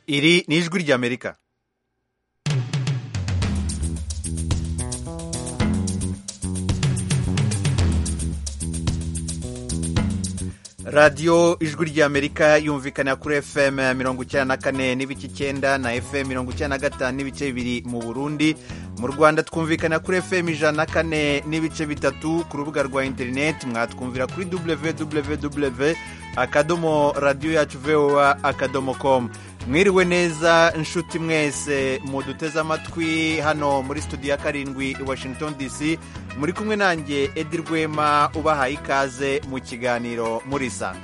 iri ni ijwi ry'amerika radiyo ijwi ry'amerika yumvikana kuri fm mirongo icyenda na kane n'ibice icyenda na fm mirongo icyenda na gatanu n'ibice bibiri mu burundi mu rwanda twumvikana kuri fm ijana na kane n'ibice bitatu ku rubuga rwa interineti mwatwumvira kuri www akadomo radiyo yacu voa akadomo komu mwiriwe neza inshuti mwese muduteze amatwi hano muri studio ya karindwi i washington dc muri kumwe nanjye edi rwema ubahaye ikaze mu kiganiro murisanga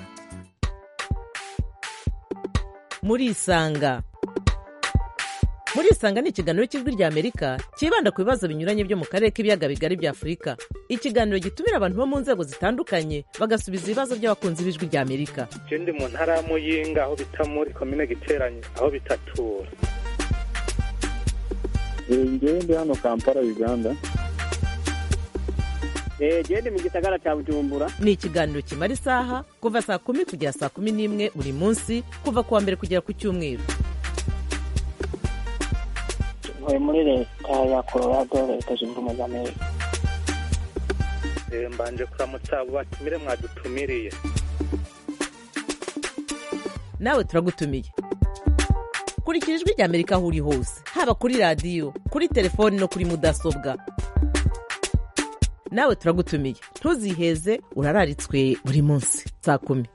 murisanga murisanga ni ikiganiro cy'ijwi rya amerika cyibanda ku bibazo binyuranye byo mu karere k'ibiyaga bigari bya afurika ikiganiro gitumira abantu bo mu nzego zitandukanye bagasubiza ibibazo by'abakunzi b'ijwi rya amerika je ndi mu ntara ya muyinga aho bita muri komine giteranye aho bitatura ngewe ndi hano kampala uganda genda mu gisagara cya bujumbura ni ikiganiro kimara isaha kuva saa kumi kugera saa kumi n'imwe buri munsi kuva ku wa mbere kugera ku cyumweru ntuye muri leta ya colorado leta zunze ubumwe za amerika Eh, mbanje kuramutsa abo batumire mwadutumiriye nawe turagutumiye kurikira ijwi rya amerika aho uri hose haba kuri radiyo kuri telefoni no kuri mudasobwa nawe turagutumiye ntuziheze urararitswe buri munsi saa kumi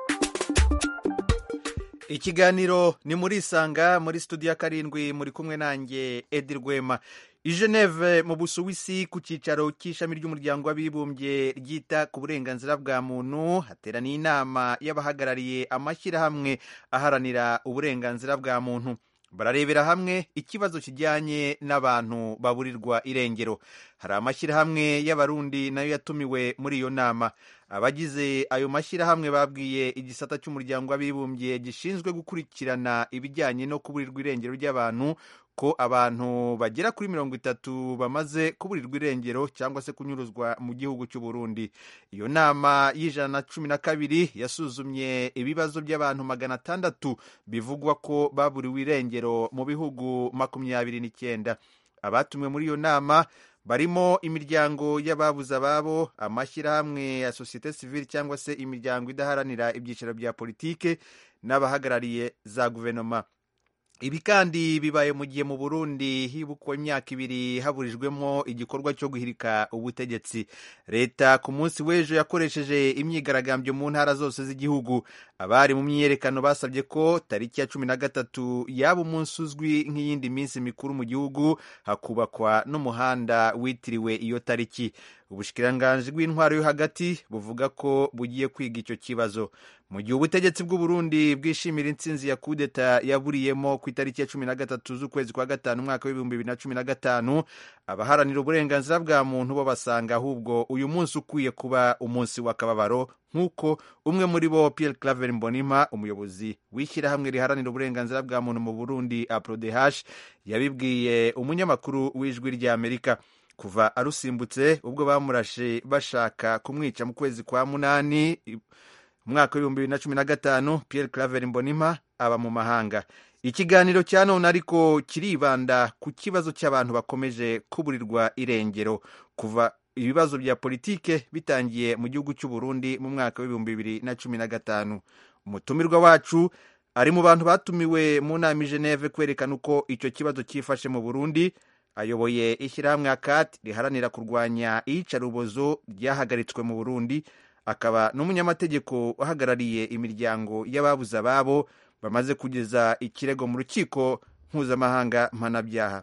ikiganiro ni murisanga muri studio ya karindwi muri kumwe nanjye edi rwema i geneve mu busuwisi ku cyicaro cy'ishami ry'umuryango w'abibumbye ryita ku burenganzira bwa muntu hateraniye inama y'abahagarariye amashyirahamwe aharanira uburenganzira bwa muntu bararebera hamwe ikibazo kijyanye n'abantu baburirwa irengero hari amashyirahamwe y'abarundi nayo yatumiwe muri iyo nama abagize ayo mashyirahamwe babwiye igisata cy'umuryango w'abibumbye gishinzwe gukurikirana ibijyanye no kuburirwa irengero ry'abantu ko abantu bagera kuri mirongo itatu bamaze kuburirwa irengero cyangwa se kunyuruzwa mu gihugu cy'u Burundi iyo nama y'ijana na cumi na kabiri yasuzumye ibibazo by'abantu magana atandatu bivugwa ko baburiwe irengero mu bihugu makumyabiri n'icyenda abatumiwe muri iyo nama barimo imiryango y'ababuze ababo amashyirahamwe ya sosiyete sivile cyangwa se imiryango idaharanira ibyiciro bya politike n'abahagarariye za guverinoma ibi kandi bibaye mu gihe mu burundi hibukwa imyaka ibiri haburijwemo igikorwa cyo guhirika ubutegetsi leta ku munsi w'ejo yakoresheje imyigaragambyo mu ntara zose z'igihugu abari mu myiyerekano basabye ko tariki ya cumi na gatatu yaba umunsi uzwi nk'iyindi minsi mikuru mu gihugu hakubakwa n'umuhanda witiriwe iyo tariki ubushikiranganji bw'intwaro yo hagati buvuga ko bugiye kwiga icyo kibazo mu gihe ubutegetsi bw'uburundi bwishimira intsinzi ya kudeta yaburiyemo ku itariki ya cumi na gatatu z'ukwezi kwa gatanu umwaka w'ibihumbi bibiri na cumi na gatanu abaharanira uburenganzira bwa muntu bo basanga ahubwo uyu munsi ukwiye kuba umunsi w'akababaro nk'uko umwe muri bo Pierre Claver Mbonima umuyobozi w'ishyirahamwe riharanira uburenganzira bwa muntu mu Burundi APRODH yabibwiye umunyamakuru w'ijwi ry'Amerika kuva arusimbutse ubwo bamurashe bashaka kumwica mu kwezi kwa munani umwaka w'ibihumbi bibiri na cumi na gatanu Pierre Claver Mbonima aba mu mahanga ikiganiro cya none ariko kiribanda ku kibazo cy'abantu bakomeje kuburirwa irengero kuva ibibazo bya politike bitangiye mu gihugu cy'u Burundi mu mwaka w'ibihumbi bibiri na cumi na gatanu umutumirwa wacu ari mu bantu batumiwe mu nama i Geneve kwerekana uko icyo kibazo cyifashe mu Burundi ayoboye ishyirahamwe akati riharanira kurwanya iyicarubozo ryahagaritswe mu Burundi akaba n'umunyamategeko uhagarariye imiryango y'ababuze ababo bamaze kugeza ikirego mu rukiko mpuzamahanga mpanabyaha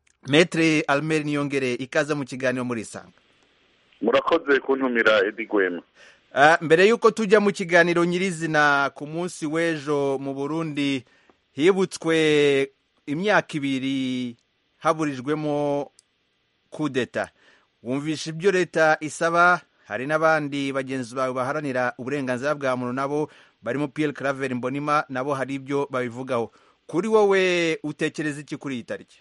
metre almer niyongere ikaza mu kiganiro muri isanga murakoze kuntumira edi gwema Ah, mbere y'uko tujya mu kiganiro nyirizina ku munsi w'ejo mu burundi hibutswe imyaka ibiri haburijwemo kudeta wumvisha ibyo leta isaba hari n'abandi bagenzi bawe baharanira uburenganzira bwa muntu nabo barimo Pierre Claver Mbonima nabo hari ibyo babivugaho kuri wowe utekereza iki kuri iyi tariki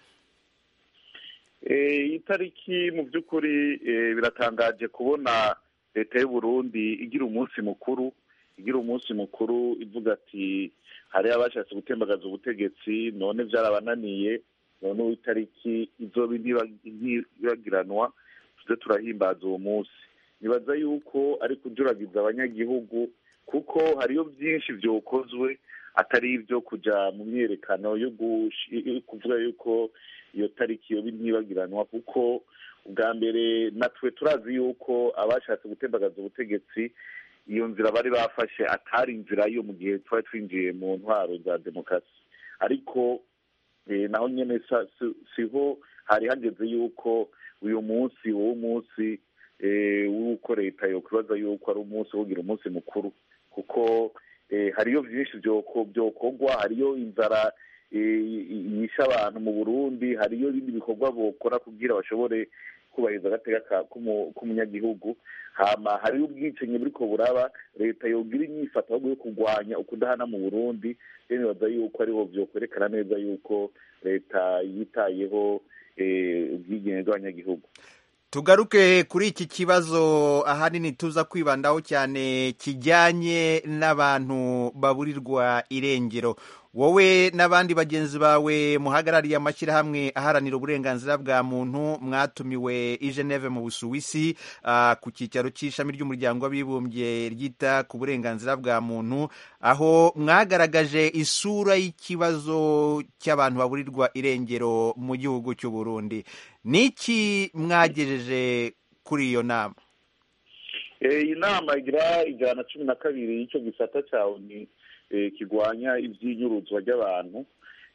iyi tariki mu by'ukuri biratangaje kubona leta y'u Burundi igira umunsi mukuru igira umunsi mukuru ivuga ati hari abashatse gutembagaza ubutegetsi none byarabananiye none uwo itariki izoba ntibagiranwa tuze turahimbaza uwo munsi nibaza yuko ari kujuragiza abanyagihugu kuko hariyo byinshi byokozwe atari ibyo kujya mu myerekano yo kuvuga yuko iyo tariki yoba ntibagiranwa kuko ubwa mbere natwe turazi yuko abashatse gutembagaza ubutegetsi iyo nzira bari bafashe atari inzira yo mu gihe twari twinjiye mu ntwaro za demokarasi ariko naho nyine siho hari hageze yuko uyu munsi uwo munsi w'uko leta yakwibaza yuko ari umunsi wogira umunsi mukuru kuko hariyo byinshi byokorwa hariyo inzara yishe abantu mu burundi hariyo ibindi bikorwa bokora kugira bashobore kubahiriza agateka k'umunyagihugu hama hariyo ubwicanyi buriko buraba leta yogira inyifato ahubwo yo kurwanya ukudahana mu burundi rero nibaza yuko ariho vyokwerekana neza yuko leta yitayeho ubwigenge bw'abanyagihugu tugaruke kuri iki kibazo ahanini tuza kwibandaho cyane kijyanye n'abantu baburirwa irengero wowe n'abandi bagenzi bawe muhagarariye amashyirahamwe aharanira uburenganzira bwa muntu mwatumiwe i Geneve mu busuwisi ku cyicaro cy'ishami ry'umuryango w'abibumbye ryita ku burenganzira bwa muntu aho mwagaragaje isura y'ikibazo cy'abantu baburirwa irengero mu gihugu cy'u Burundi niki mwagejeje kuri iyo nama iyi nama igira ijana cumi na kabiri y'icyo gisata cyawe ni kirwanya iby'inyuruzwa ry'abantu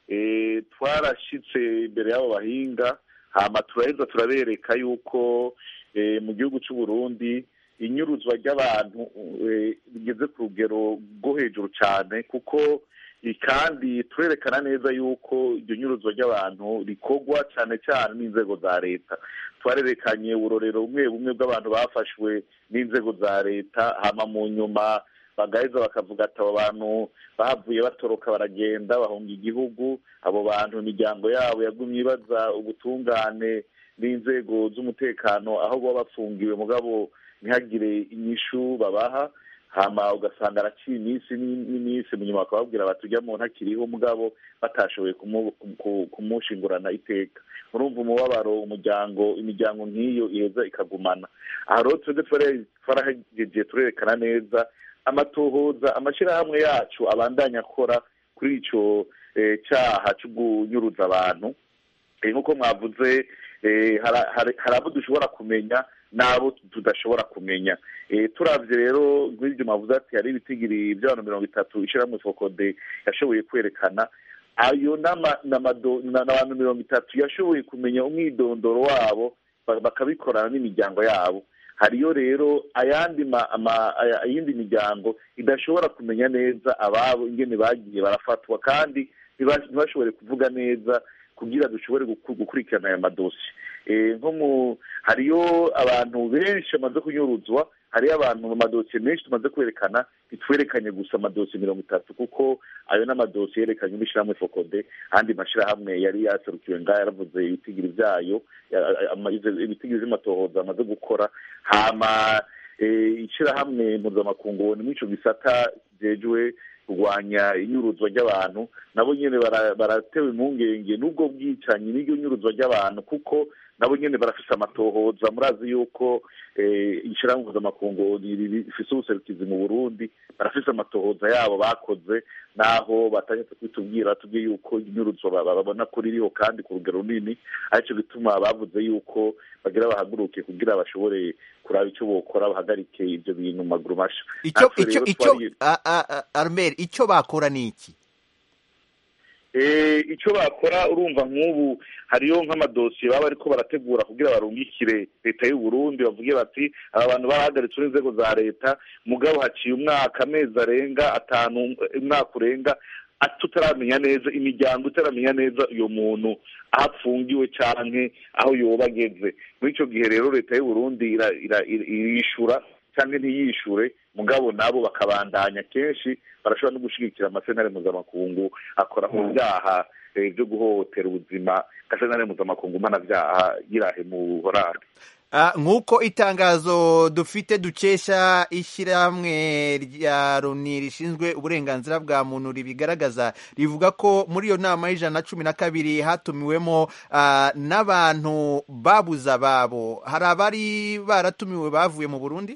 twarashyitse imbere y'abo bahinga hama turaheza turabereka yuko mu gihugu cy'u Burundi inyuruzwa ry'abantu rigeze ku rugero rwo hejuru cyane kuko kandi turerekana neza yuko iryo nyuruzwa ry'abantu rikorwa cyane cyane n'inzego za leta twarerekanye uburorero bumwe bumwe bw'abantu bafashwe n'inzego za leta hama mu nyuma bagaheza bakavuga ati abo bantu bahavuye batoroka baragenda bahunga igihugu abo bantu imiryango yabo yagumye ibaza ubutungane n'inzego z'umutekano aho baba bafungiwe mugabo ntihagire inyishu babaha hama ugasanga araciye iminsi n'iminsi mu nyuma bakababwira bati ujya mu ntakiriho mugabo batashoboye kumushingurana iteka murumva umubabaro umuryango imiryango nk'iyo iheza ikagumana aha rero twebwe twarahegeje turerekana neza amatohoza amashyirahamwe yacu abandanya akora kuri icyo cyaha cyo kunyuruza abantu nk'uko mwavuze hari abo dushobora kumenya n'abo tudashobora kumenya turabye rero nk'ibyo mwavuze ati hari ibitigiri by'abantu mirongo itatu ishyirahamwe fokode yashoboye kwerekana ayo n'abantu mirongo itatu yashoboye kumenya umwidondoro wabo bakabikorana n'imiryango yabo hariyo rero ayandi iyindi miryango idashobora kumenya neza ababo ingene bagiye barafatwa kandi ntibashobore kuvuga neza kugira dushobore gukurikirana aya madosiye nko mu hariyo abantu benshi bamaze kunyuruzwa hariyo abantu mu madosiye menshi tumaze kwerekana ntitwerekanye gusa amadosiye mirongo itatu kuko ayo n'amadosiye yerekanye n'ishyirahamwe fokode andi mashyirahamwe yari yaserukiwe ngaho yaravuze ibitigiri byayo ibitigiri by'amatohoza amaze gukora hama ishyirahamwe mpuzamakungu ni muri icyo gisata kijejwe kurwanya inyuruzwa ry'abantu nabo nyine baratewe impungenge n'ubwo bwicanyi n'iryo nyuruzwa ry'abantu kuko nabo nyine barafise amatohoza murazi yuko ishyirahamwe mpuzamakungu rifise ubuserukizi mu burundi barafise amatohoza yabo bakoze naho batangiye kwitubwira tubwiye yuko inyuruzwa babona ko ririho kandi ku rugero runini aricyo gituma bavuze yuko bagira bahaguruke kugira bashobore kuraba icyo bokora bahagarike ibyo bintu mu maguru masha icyo icyo icyo armel icyo bakora ni iki icyo bakora urumva nk'ubu hariyo nk'amadosiye baba ariko barategura kugira barungikire leta y'u Burundi bavuge bati aba bantu bahagaritswe n'inzego za leta mugabo haciye umwaka amezi arenga atanu umwaka urenga tutaramenya neza imiryango itaramenya neza uyu muntu aho apfungiwe canke aho yoba ageze muri icyo gihe rero leta y'u Burundi irishura cyangwa ntiyishure mugabo nabo bakabandanya kenshi barashobora no gushyigikira amasenare mpuzamakungu akora mu byaha byo guhohotera ubuzima nka senare mpuzamakungu mpanabyaha yirahe mu horari Ah, nk'uko itangazo dufite dukesha ishyirahamwe rya loni rishinzwe uburenganzira bwa muntu ribigaragaza rivuga ko muri iyo nama y'ijana na cumi na kabiri hatumiwemo ah, n'abantu babuze ababo hari abari baratumiwe bavuye mu burundi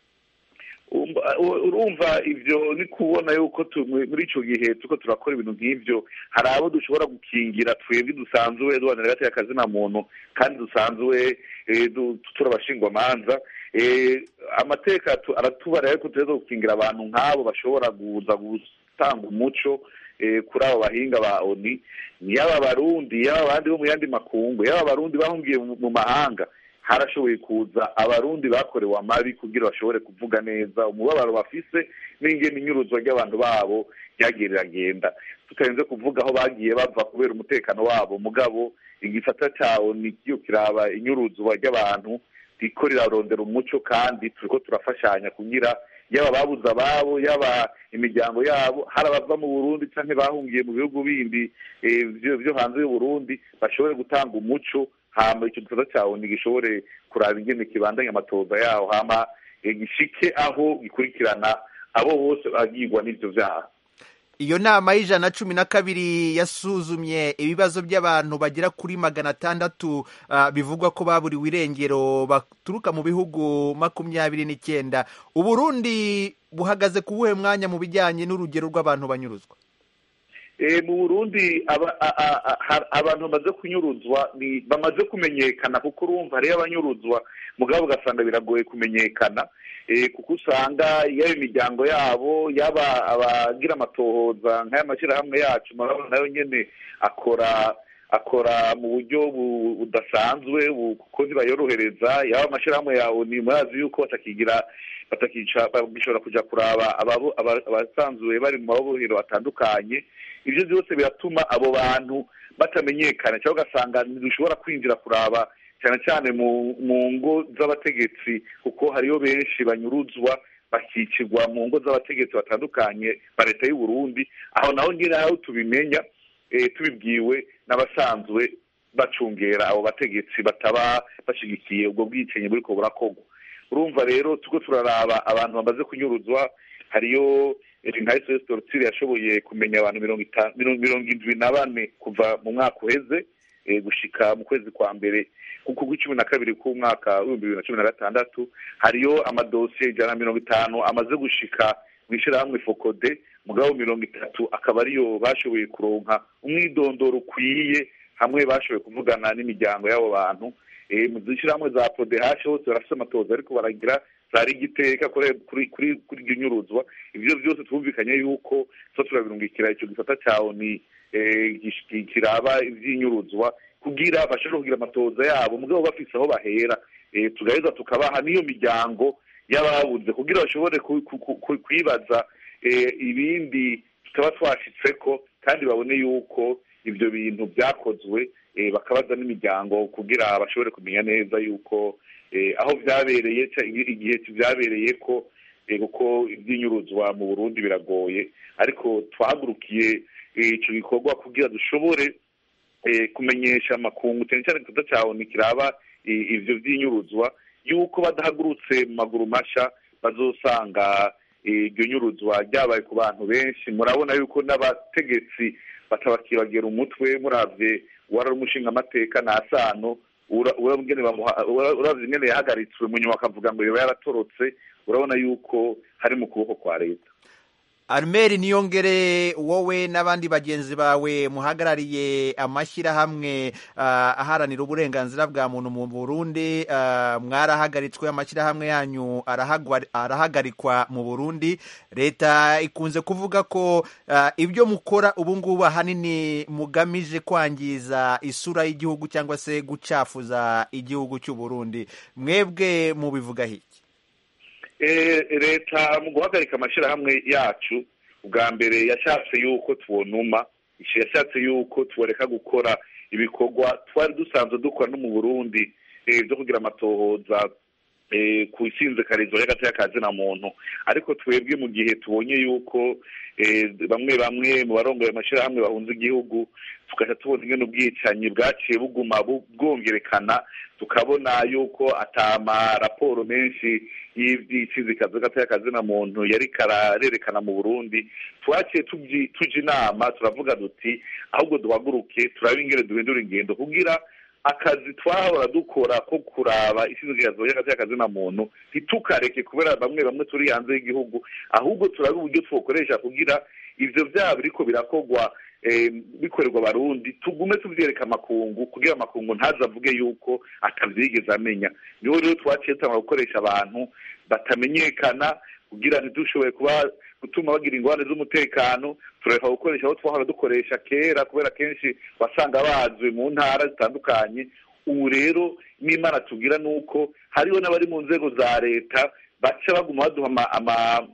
Umva- urumva ibyo ni kubona yuko tu- muri icyo gihe tuko turakora ibintu nk'ibyo hari abo dushobora gukingira twebwe dusanzwe duhanira hagati y'akazi na muntu kandi dusanzwe eh, du- turi abashingwamanza Eh, amateka tu- aratubara ariko tuza gukingira abantu nk'abo bashobora kuza gutanga umuco eh, kuri abo bahinga ba oni yaba abarundi yaba abandi bo mu yandi makungu yaba abarundi bahungiye mu mu mahanga harashoboye kuza abarundi bakorewe amabi kugira bashobore kuvuga neza umubabaro bafise n'ingene inyuruzwa ry'abantu babo ryagiye riragenda tutarinze kuvuga aho bagiye bava kubera umutekano wabo mugabo igisata cawo ni kiyo kiraba inyuruzwa ry'abantu riko rirarondera umuco kandi turiko turafashanya kugira yaba babuze ababo yaba imiryango yabo hari abava mu burundi canke bahungiye mu bihugu bindi eh, vyo vyo hanze y'uburundi bashobore gutanga umuco hama icyo gikorwa cyawe ntigishobore kuraba ingene kibandanya amatoza yaho hama eh, gishike aho gikurikirana abo bose bagirwa n'ivyo vyaha iyo nama y'ijana na cumi na kabiri yasuzumye ibibazo by'abantu bagera kuri magana atandatu ah, bivugwa ko baburiwe irengero baturuka mu bihugu makumyabiri n'icyenda uburundi buhagaze ku buhe mwanya mu bijyanye n'urugero rw'abantu banyuruzwa Eh, mu burundi aba- a- a- a- ha- abantu bamaze kunyuruzwa ni bamaze kumenyekana kuko urumva hariyo abanyuruzwa mugabo ugasanga biragoye kumenyekana eh, kuko usanga yaba imiryango yabo yaba abagira amatohoza nk'aya mashyirahamwe yacu murabona nayo nyene akora akora mu buryo bu- budasanzwe bu- kuko ntibayorohereza yaba amashyirahamwe yawe ni murazi yuko batakigira batakica bagishobora kuja kuraba ababo- aba- abasanzwe bari mu mabohero atandukanye ibyo byose biratuma abo bantu batamenyekana cyangwa ugasanga ntidushobora kwinjira kuraba cyane cyane mu mu ngo z'abategetsi kuko hariyo benshi banyuruzwa bakicirwa mu ngo z'abategetsi batandukanye ba leta y'u Burundi aho naho nyine aho tubimenya eh, tubibwiwe n'abasanzwe bacungera abo bategetsi bataba bashyigikiye ubwo bwicanyi buriko burakorwa urumva rero tuko turaraba abantu bamaze kunyuruzwa hariyo eh, nka sos tortire yashoboye kumenya abantu mirongo itanu mirongo mirongo indwi na bane kuva mu mwaka uheze eh, gushika mu kwezi kwa mbere kuko kw'icumi na kabiri k'umwaka w'ibihumbi bibiri na cumi na gatandatu hariyo amadosiye ijana na mirongo itanu amaze gushika mu ishyirahamwe fokode mugabo mirongo itatu akaba ariyo bashoboye kuronka umwidondoro ukwiye hamwe bashoboye kuvugana n'imiryango y'abo bantu eh, mu zishyirahamwe za podehashe hose barafite amatoza ariko baragira zari igiteka kuri kuri kuri kuri iryo nyuruzwa ibyo byose twumvikanye yuko tuba turabirungikira icyo gisata cyawe ni eh, gish- kiraba ivy'inyuruzwa kugira bashobore kugira amatoza yabo mugabo bafise aho bahera eh, tugaheza tukabaha n'iyo miryango y'ababuze kugira bashobore ku- ku- ku- ku- kwibaza eh, ibindi tutaba twashitseko kandi babone yuko ibyo bintu byakozwe eh, bakabaza n'imiryango kugira bashobore kumenya neza yuko eh, aho byabereye ca- igihe byabereye ko eh, kuko iby'inyuruzwa mu burundi biragoye ariko twahagurukiye eh, ico gikorwa kugira dushobore eh, kumenyesha amakungu cyane cyane igikorwa cyawe nikiraba eh, ivyo vy'inyuruzwa yuko badahagurutse mu maguru masha bazosanga eh, iryo nyuruzwa ryabaye ku bantu benshi murabona yuko n'abategetsi batabakibagera umutwe muravye uwari umushinga amateka na sano ura- urabona ingene bamuha- ura- uravye ingene yahagaritswe mu nyuma akavuga ngo yoba yaratorotse urabona yuko hari mu kuboko kwa leta armeri niyongere wowe n'abandi bagenzi bawe muhagarariye amashyirahamwe ah, aharanira uburenganzira bwa muntu mu burundi ah, mwarahagaritswe amashyirahamwe yanyu arahagwa- arahagarikwa mu burundi leta ikunze kuvuga ko ah, ibyo mukora ubu ngubu ahanini mugamije kwangiza isura y'igihugu cyangwa se gucafuza igihugu cy'u burundi mwebwe mubivugaho iki Eh, leta mu guhagarika amashyirahamwe yacu ubwa mbere yashatse yuko tubonuma ico yashatse yuko tuboreka gukora ibikorwa twari dusanzwe dukora no mu burundi eh, byo kugira amatohoza eh, ku isinzikarizo y'agati y'akazina muntu ariko twebwe mu gihe tubonye yuko eh, bamwe bamwe mu barongoye amashyirahamwe bahunze igihugu tugaca tubona ingene ubwicanyi bwaciye buguma bu- bwongerekana tukabona yuko atama raporo menshi y'iby'isizikazo y'agati y'akazina muntu yari kararerekana mu burundi twaciye tubyi- tuja inama turavuga duti ahubwo duhaguruke turabe ingene duhindura ingendo kugira akazi twahora dukora ko kuraba isizikazo y'agati y'akazina muntu ntitukareke kubera bamwe bamwe turi hanze y'igihugu ahubwo turabe uburyo twokoresha kugira ivyo vyaba biriko birakorwa eh, bikorerwa abarundi tugume tuvyereka amakungu kugira amakungu ntaze avuge yuko atavyigeze amenya niho rero twaciye tangura gukoresha abantu batamenyekana kugira ntidushoboye kuba gutuma bagira ingorane z'umutekano turareka gukoresha abo twahora dukoresha kera kubera kenshi wasanga bazwi mu ntara zitandukanye ubu rero n'imana tugira ni uko hariho n'abari mu nzego za leta baca baguma baduha ama- ama-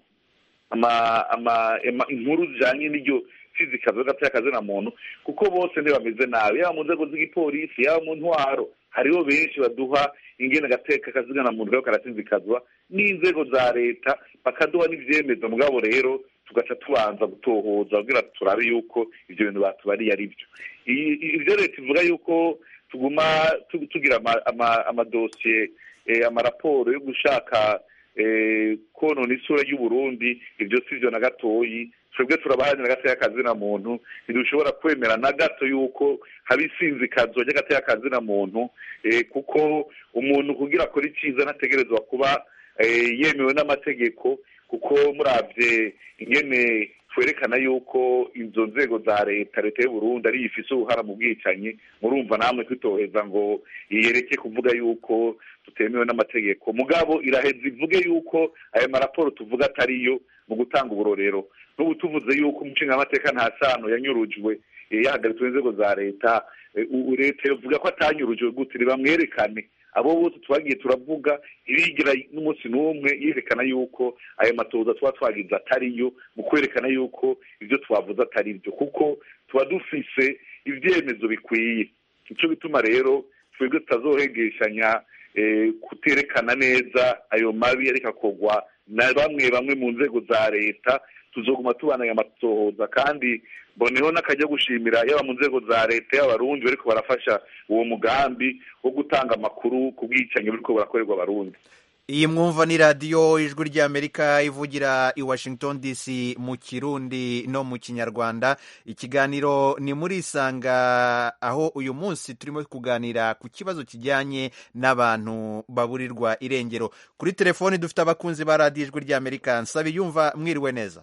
ama- ama- ama- inkuru zijanye n'iryo fizikazo y'agati y'akazina muntu kuko bose ntibameze nabi yaba mu nzego z'igipolisi yaba mu ntwaro hariho benshi baduha ingene agateka kazigana muntu kabo karasinzikazwa n'inzego za leta bakaduha n'ivyemezo mugabo rero tugaca tubanza gutohoza kugira turabe yuko ivyo bintu batubariye ari byo I- i- ivyo leta ivuga yuko tuguma tu- tugira ama- ama- amadosiye eh, amaraporo yo gushaka eh, konona isura y'uburundi ibyo si byo na gatoyi twebwe turabaharanira agati y'akazina muntu ntidushobora kwemera na gato yuko haba isinzikazo ry'agati y'akazina muntu eh, kuko umuntu kugira akora icyiza ntategerezwa kuba eh, yemewe n'amategeko kuko muravye ingene twerekana yuko izo nzego za leta leta y'uburundi ariyo ifise uruhara mu bwicanyi murumva namwe kwitoheza ngo yereke kuvuga yuko tutemewe n'amategeko mugabo iraheza ivuge yuko ayo maraporo tuvuga atariyo mu gutanga uburorero n'ubu tuvuze yuko umushingamateka nta sano yanyurujwe eh, yahagaritswe n'inzego za leta eh, u- leta yovuga ko atanyurujwe gute bamwerekane abo bose twagiye turavuga irigira n'umunsi n'umwe yerekana yuko ayo matoza tuba twagize atariyo mu kwerekana yuko ibyo twavuze atari byo kuko tuba dufise ibyemezo bikwiye nicyo bituma rero twebwe tutazohegeshanya eh, kuterekana neza ayo mabi ariko akorwa na bamwe bamwe mu nzego za leta tuzoguma tubanaye amatohoza kandi mboneho n'akajya gushimira yaba mu nzego za leta y'abarundi bariko barafasha uwo mugambi wo gutanga amakuru ku bwicanyi buriko burakorerwa abarundi iyi mwumva ni radiyo ijwi ry'amerika ivugira i washington dc mu kirundi no mu kinyarwanda ikiganiro ni muri isanga aho uyu munsi turimo kuganira ku kibazo kijyanye n'abantu baburirwa irengero kuri telefoni dufite abakunzi ba radiyo ijwi ry'amerika nsaba yumva mwiriwe neza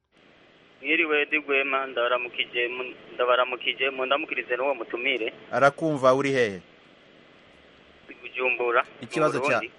mwiriwe digwema ndabaramukije mu- ndabaramukije mu ndamukirize n'uwo mutumire arakumva uri hehe bujumbura Ikibazo mu cya- Burundi.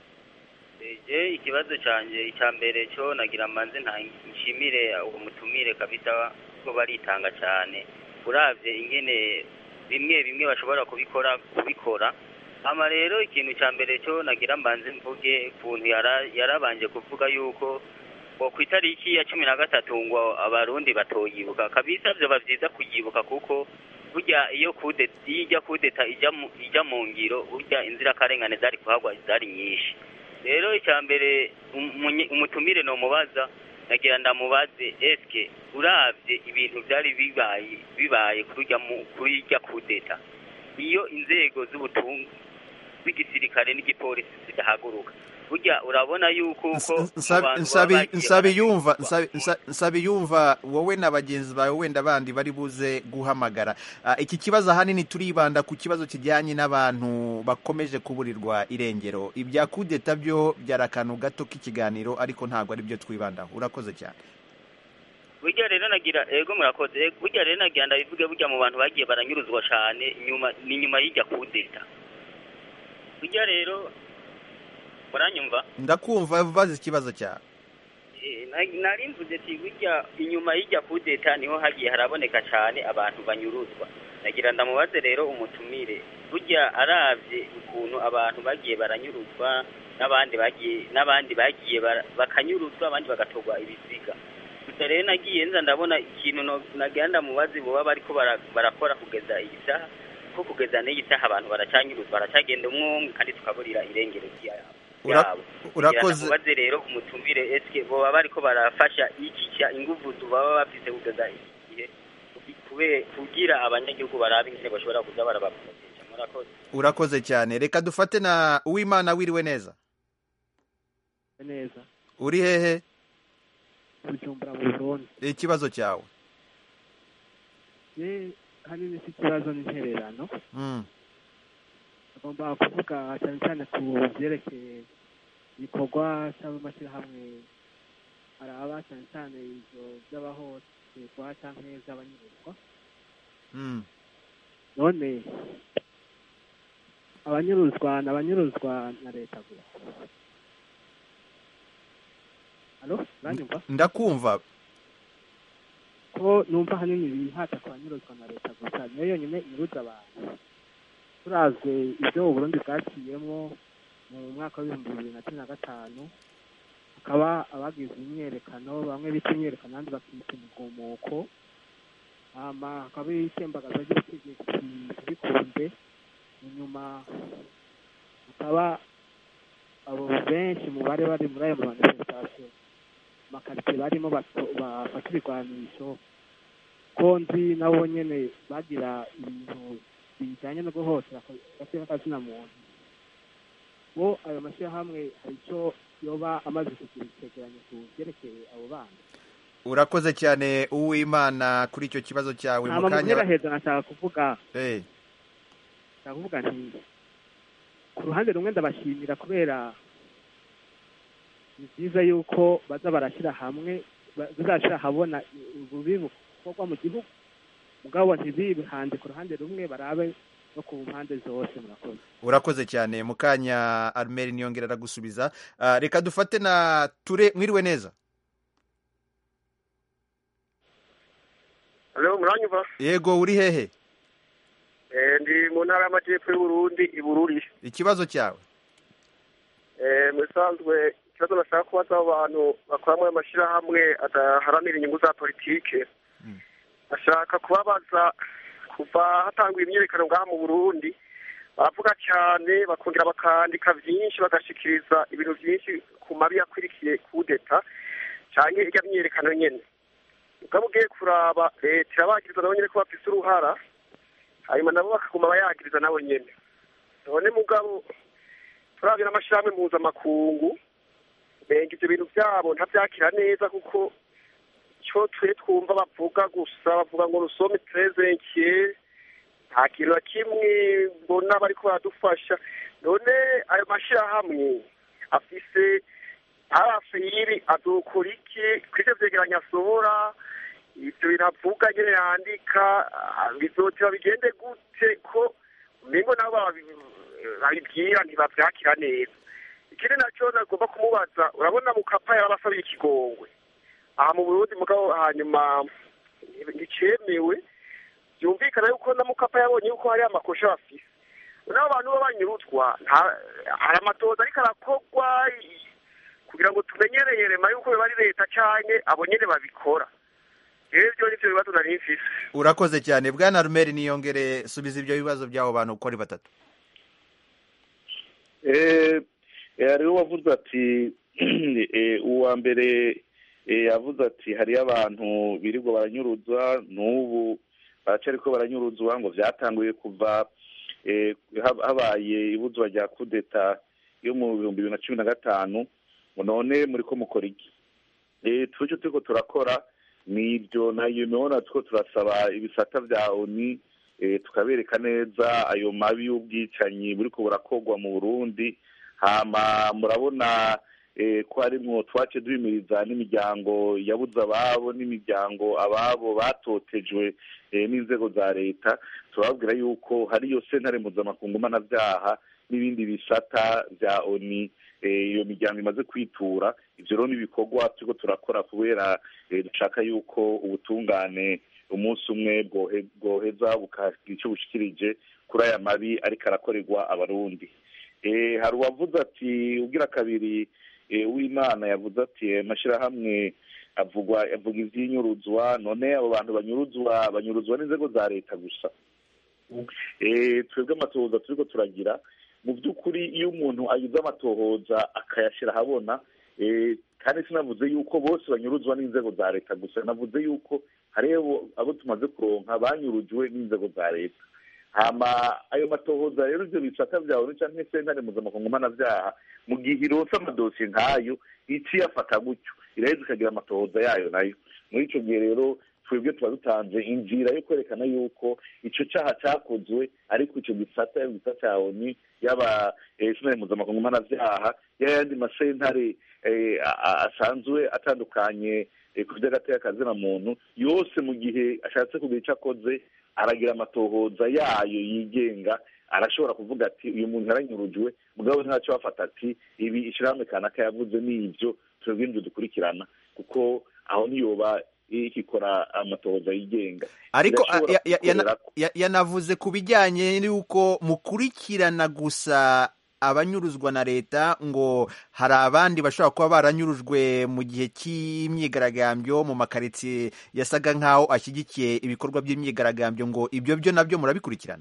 je ikibazo canje icya mbere cyo nagira manze nta nshimire uwo mutumire kabisa ko baritanga cyane uravye ingene bimwe bimwe bashobora kubikora kubikora ama rero ikintu cya mbere cyo nagira mbanze mvuge kuntu yara- yarabanje kuvuga yuko ngo ku itariki ya cumi na gatatu ngo abarundi batoyibuka kabisa vyoba vyiza kuyibuka kuko burya iyo kude iyo ijya kudeta ijya mu ijya mu ngiro burya inzirakarengane zari kuhagwa zari nyinshi rero icya mbere umunye- umutumire nomubaza nagira ndamubaze eske uravye ibintu vyari bibaye bibaye kurya mu kuri irya kudeta iyo inzego z'ubutunzi z'igisirikare n'igipolisi zidahaguruka burya urabona yuko uko abantu baba bagiye nsabiyumva baranyuruzwa. nsabiyumva wowe na bagenzi bawe wenda bandi bari buze guhamagara Ah, iki kibazo ahanini turibanda ku kibazo kijyanye n'abantu bakomeje kuburirwa irengero ibya kudeta byo byari akantu gato k'ikiganiro ariko ntabwo ari byo twibandaho urakoze cyane burya rero nagira ego murakoze ego, burya rero nagira ndabivuge burya mu bantu bagiye baranyuruzwa cyane nyuma ni nyuma y'ijya kudeta burya rero muranyumva ndakumva bazi ikibazo cyawe Eh, na- nari mvuze ati burya inyuma y'ijya kudeta niho hagiye haraboneka cyane abantu banyuruzwa nagira ndamubaze rero umutumire burya aravye ukuntu abantu bagiye baranyuruzwa n'abandi bagiye n'abandi bagiye bara- bakanyuruzwa abandi bagatorwa ibiziga gusa rero nagiye nza ndabona ikintu no- nagira ndamubaze boba bariko bara- barakora kugeza iyi saha ko kugeza n'iyi saha abantu baracanyuruzwa baracagenda umwe umwe kandi tukaburira irengero ryabo Ura- yabo urakoze kubaze rero umutumire eske boba bariko barafasha ikica inguvu baba bafise kugeza iki gihe kube- kugira abanyagihugu barabe ingene bashobora kuza barabaproteja murakoze urakoze cyane reka dufate na uwimana wiriwe neza neza uri hehe bujumbura mu burundi ikibazo cyawe ye hanini si ikibazo n'intererano Mm, agomba kuvuga cyane cyane ku byerekeye ibikorwa cy'amashyirahamwe araba cyane cyane ibyo by'abahohoterwa cyangwa iby'abanyurwa mm. none abanyuruzwa ni abanyuruzwa na leta gusa alo uranyumva ndakumva ko numva ahanini bihata ku banyuruzwa na leta gusa niyo yonyine inyuruza abantu turazwe ibyo uburundi bwaciyemo mu mwaka w'ibihumbi bibiri na cumi na gatanu hakaba abagize imyerekano bamwe bita imyerekano abandi bakita umugumuko hama hakaba itembagaza ry'ubutegetsi bikunze inyuma hakaba abo benshi mu bari bari muri ayo manifestation amakaritsiye barimo bato- bafata ibigwanisho ko nzi nabo nyene bagira ibintu bijanye no guhotera gake n'akazina muntu bo ayo mashyirahamwe hari icyo yoba amaze kugira icyegeranyo ku byerekeye abo bana urakoze cyane uwimana kuri icyo kibazo cyawe mu hama mu kanya heza nashaka kuvuga Eh, nshaka kuvuga nti ku ruhande rumwe ndabashimira kubera ni byiza yuko baza barashyira hamwe ba- bazashyira ahabona ububi bukorwa mu gihugu mugabo ntibihanze ku ruhande rumwe barabe no ku mpande zose murakoze urakoze cyane mu kanya armeri niyongera aragusubiza Ah, reka dufate na ture mwiriwe neza Halo muranyumva yego uri hehe eh ndi mu ntara y'amajyepfo y'Uburundi i Bururi ikibazo cyawe eh musanzwe ikibazo nashaka kubaza abo bantu bakora muri amashyirahamwe adaharanira inyungu za politike bashaka kubabaza kuva hatangwa imyiyerekano ngaha mu Burundi baravuga cyane bakongera bakandika byinshi bagashikiriza ibintu byinshi ku mabi yakwirikiye kudeta cyangwa irya myiyerekano nyene mugabo ugiye kuraba leta irabagiriza nabo nyene ko bafise uruhara hanyuma nabo bakaguma bayagiriza nabo nyene none mugabo turabye n'amashirahamwe mpuzamakungu benga ivyo bintu vyabo ntavyakira neza kuko ico twe twumva bavuga gusa bavuga ngo rusome trezenkiye nta kintu na kimwe mbona bariko baradufasha none ayo mashirahamwe afise arafiri adukora iki kw'ivyo vyegeranyo asohora ivyo bintu avuga nyene yandika ah, bizoteba bigende gute ko umengo nabo babi- babibwira ntibavyakira neza ikindi naco nagomba kumubaza urabona mukapa yarabasabye ikigongwe aha mu burundi mugabo hanyuma nticemewe byumvikana yuko na mukapa yabonye yuko hari amakosha bafise n'abo bantu b'abanyurutwa nta- hari amatoza ariko arakorwa i- kugira ngo tumenyereye rema yuko biba ari leta canke abo nyene babikora rero ivyo nivyo bibazo nari mfise urakoze cyane bwana armeri niyongere subiza ibyo bibazo by'abo bantu uko ari batatu Eh, eh, hariho uwavuze ati eh, uwa mbere eh, yavuze ati hariyo abantu birirwa baranyuruzwa n'ubu baracariko baranyuruzwa ngo vyatanguye kuva eh, hab- habaye ibuzwa rya kudeta yo mu bihumbi bibiri na cumi na gatanu ngo none muriko mukora iki Eh, twicyo turiko turakora ni ibyo nayo mibona turiko turasaba ibisata vya oni eh, tukabereka neza ayo mabi y'ubwicanyi buriko burakorwa mu burundi hama murabona eh, ko harimwo twace duhimiriza n'imiryango yabuze ababo n'imiryango ababo batotejwe eh, n'inzego za leta turababwira yuko hariyo sentare mpuzamakungu mpanavyaha n'ibindi bisata vya oni eh, iyo miryango imaze kwitura ivyo rero n'ibikorwa turiko turakora kubera eh, dushaka yuko ubutungane umunsi umwe bwohe- bwoheza bukagira icyo bushikirije kuri aya mabi ariko arakorerwa abarundi Eh, hari uwavuze ati ugira kabiri eh, w'imana yavuze ati amashyirahamwe avugwa avuga ivy'inyuruzwa none abo bantu banyuruzwa banyuruzwa n'inzego za leta gusa Eh, twebwe amatohoza turiko turagira mu by'ukuri iyo umuntu agize amatohoza akayashyira ahabona eh, kandi sinavuze yuko bose banyuruzwa n'inzego za leta gusa navuze yuko hariho abo tumaze kuronka banyurujwe n'inzego za leta hama ayo matohoza rero ibyo bisata byawe cyangwa sentare mpuzamakungu mpanabyaha mu gihe ironse amadosiye nk'ayo ici yafata gutyo iraheza ikagira amatohoza yayo nayo muri icyo gihe rero twebwe tuba dutanze inzira yo kwerekana yuko icyo cyaha cyakozwe ariko icyo gisata yaba igisata cya oni yaba eh, sentare mpuzamakungu mpanabyaha y'ayandi masentare eh, a- a- asanzwe atandukanye eh, ku by'agateka kazina muntu yose mu gihe ashatse kugira icyo akoze aragira amatohoza yayo yigenga arashobora kuvuga ati uyu muntu yaranyurujwe mugabo ntacyo bafata ati ibi ishyirahamwe kanaka yavuze ni ibyo twebwe nibyo dukurikirana kuko aho niyoba ikikora amatohoza yigenga ariko Irashobora ya- ya- yana- kubikorera- ya- yanavuze ku bijyanye n'uko mukurikirana gusa abanyuruzwa na leta ngo hari abandi bashobora kuba baranyurujwe mu gihe cy'imyigaragambyo mu makaritsiye yasaga nk'aho ashyigikiye ibikorwa by'imyigaragambyo ngo ibyo byo nabyo murabikurikirana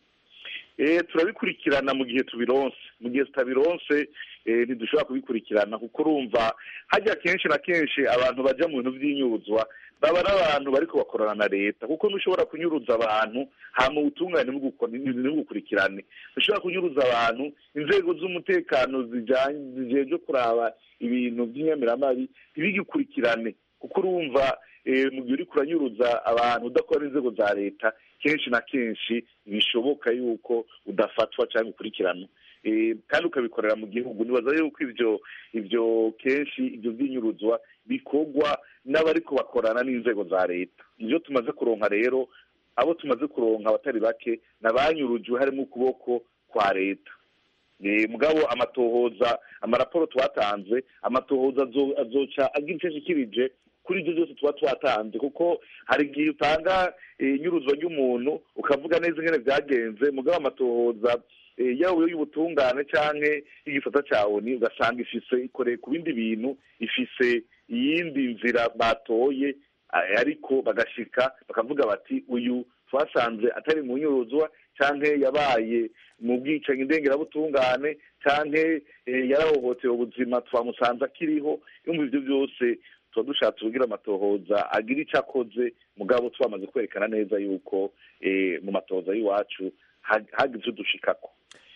Eh, turabikurikirana mu gihe tubironse mu gihe tutabironse eh, ntidushobora kubikurikirana kuko urumva hajya kenshi na kenshi abantu bajya mu bintu by'inyuruzwa baba ari abantu bariko bakorana na leta kuko ntushobora kunyuruza abantu hama ubutungane ntibugukore- ntibugukurikirane ntushobora kunyuruza abantu inzego z'umutekano zijanye zijejwe kuraba ibintu by'inyamiramabi ntibigikurikirane kuko urumva eh, mu gihe uriko uranyuruza abantu udakora inzego za leta kenshi na kenshi bishoboka yuko udafatwa cyangwa ukurikiranwa Eh, kandi ukabikorera mu gihugu nibaza yuko ibyo ibyo kenshi ibyo by'inyuruzwa bikorwa n'abariko bakorana n'inzego za leta nivyo tumaze kuronka rero abo tumaze kuronka abatari bake nabanyurujwe harimo ukuboko kwa leta Eh, mugabo amatohoza amaraporo twatanze amatohoza azo- azoca agira icyo ashikirije kuri ibyo byose tuba twatanze kuko hari igihe utanga eh, inyuruzwa ry'umuntu ukavuga neza ingene byagenze mugabo amatohoza eh, yaba y'ubutungane canke y'igisata ca oni ugasanga ifise ikoreye ku bindi bintu ifise iyindi nzira batoye eh, ariko bagashika bakavuga bati uyu twasanze atari mu nyuruzwa canke yabaye mu bwicanyi ndengerabutungane canke eh, yarahohotewe ubuzima twamusanze akiriho yumva ivyo byose tuba dushatse kugira amatohoza agira icyo akoze mugabo twamaze kwerekana neza yuko eh, mu matohoza y'iwacu ha- hagize ivyo dushikako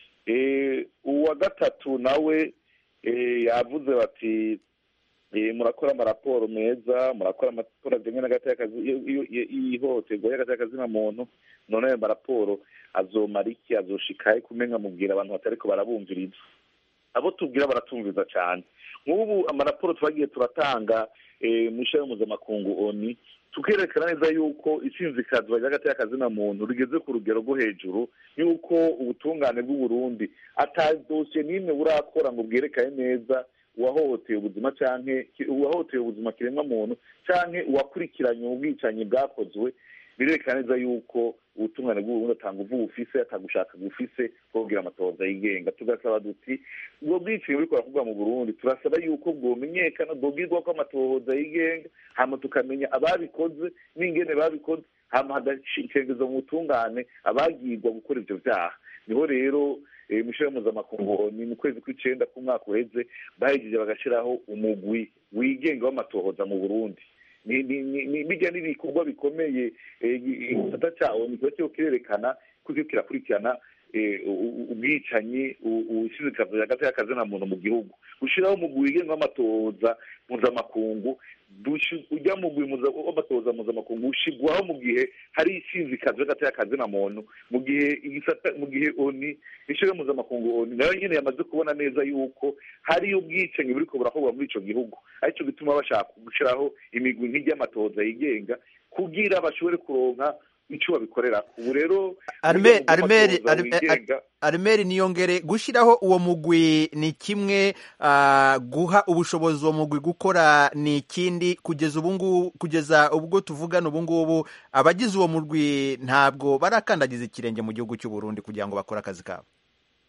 Eh, uwa gatatu nawe eh, yavuze bati eh, murakora amaraporo meza murakora amaraporo ajyanye n'agateka y'ihohoterwa y'agatekazina muntu none ayo maraporo azomara iki azoshikahe kumenya mubwira abantu batariko barabumviriza abo tubwira baratumviriza cyane nk'ubu amaraporo twagiye turatanga eh, mu ishami mpuzamakungu oni tukerekana neza yuko isinzikazwa ry'agatekazina muntu rigeze ku rugero rwo hejuru yuko ubutungane bw'uburundi ata dosiye n'imwe burakora ngo bwerekane neza uwahohoteye ubuzima canke uwahohoteye ubuzima kiremwa muntu canke uwakurikiranye ubwicanyi bwakozwe birerekana neza yuko ubutungane bw'uburundi atanga uvu bufise atagushaka bufise bwobwira amatohoza yigenga tugasaba duti ubwo bwicanyi buriko buravugwa mu burundi turasaba yuko bwomenyekana bwobwirwa ko amatohoza yigenga hama tukamenya ababikoze n'ingene babikoze hama hagashikengezwa mu butungane abagirwa gukora ivyo vyaha niho rero eh, mw'ishirahamwe mpuzamakungu ni mu kwezi kw'icenda k'umwaka uheze bahejeje bagashiraho umugwi wigenga w'amatohoza mu burundi ni ni ni ni- bijya n'ibikorwa bikomeye eh, igisata cyawo ni kiba kiriko kirerekana ko kiriko kirakurikirana eh, u- u- ubwicanyi ushizikazo hagati y'akazina muntu mu gihugu gushiraho umugwi wigenga w'amatohoza mpuzamakungu dushi- ujya mugwi muza- w'amatohoza mpuzamakungu ushigwaho mu gihe hari isinzikazo hagati y'akazina muntu mu gihe igisata mu gihe oni ishiraho mpuzamakungu oni nayo nyene yamaze kubona neza yuko hari ubwicanyi buriko burakorwa muri ico gihugu aricyo gituma bashaka gushiraho imigwi nk'iry'amatohoza yigenga kugira bashobore kuronka ico babikorera ubu rero Arme- uburyo bwo Armeri- amatohoza Arme- wigenga armeri niyongere gushyiraho uwo mugwi ni kimwe ah, guha ubushobozi uwo mugwi gukora ni ikindi kugeza ubu ngubu kugeza ubwo tuvugana ubu ngubu abagize uwo mugwi ntabwo barakandagiza ikirenge mu gihugu cy'u Burundi kugira ngo bakore akazi kabo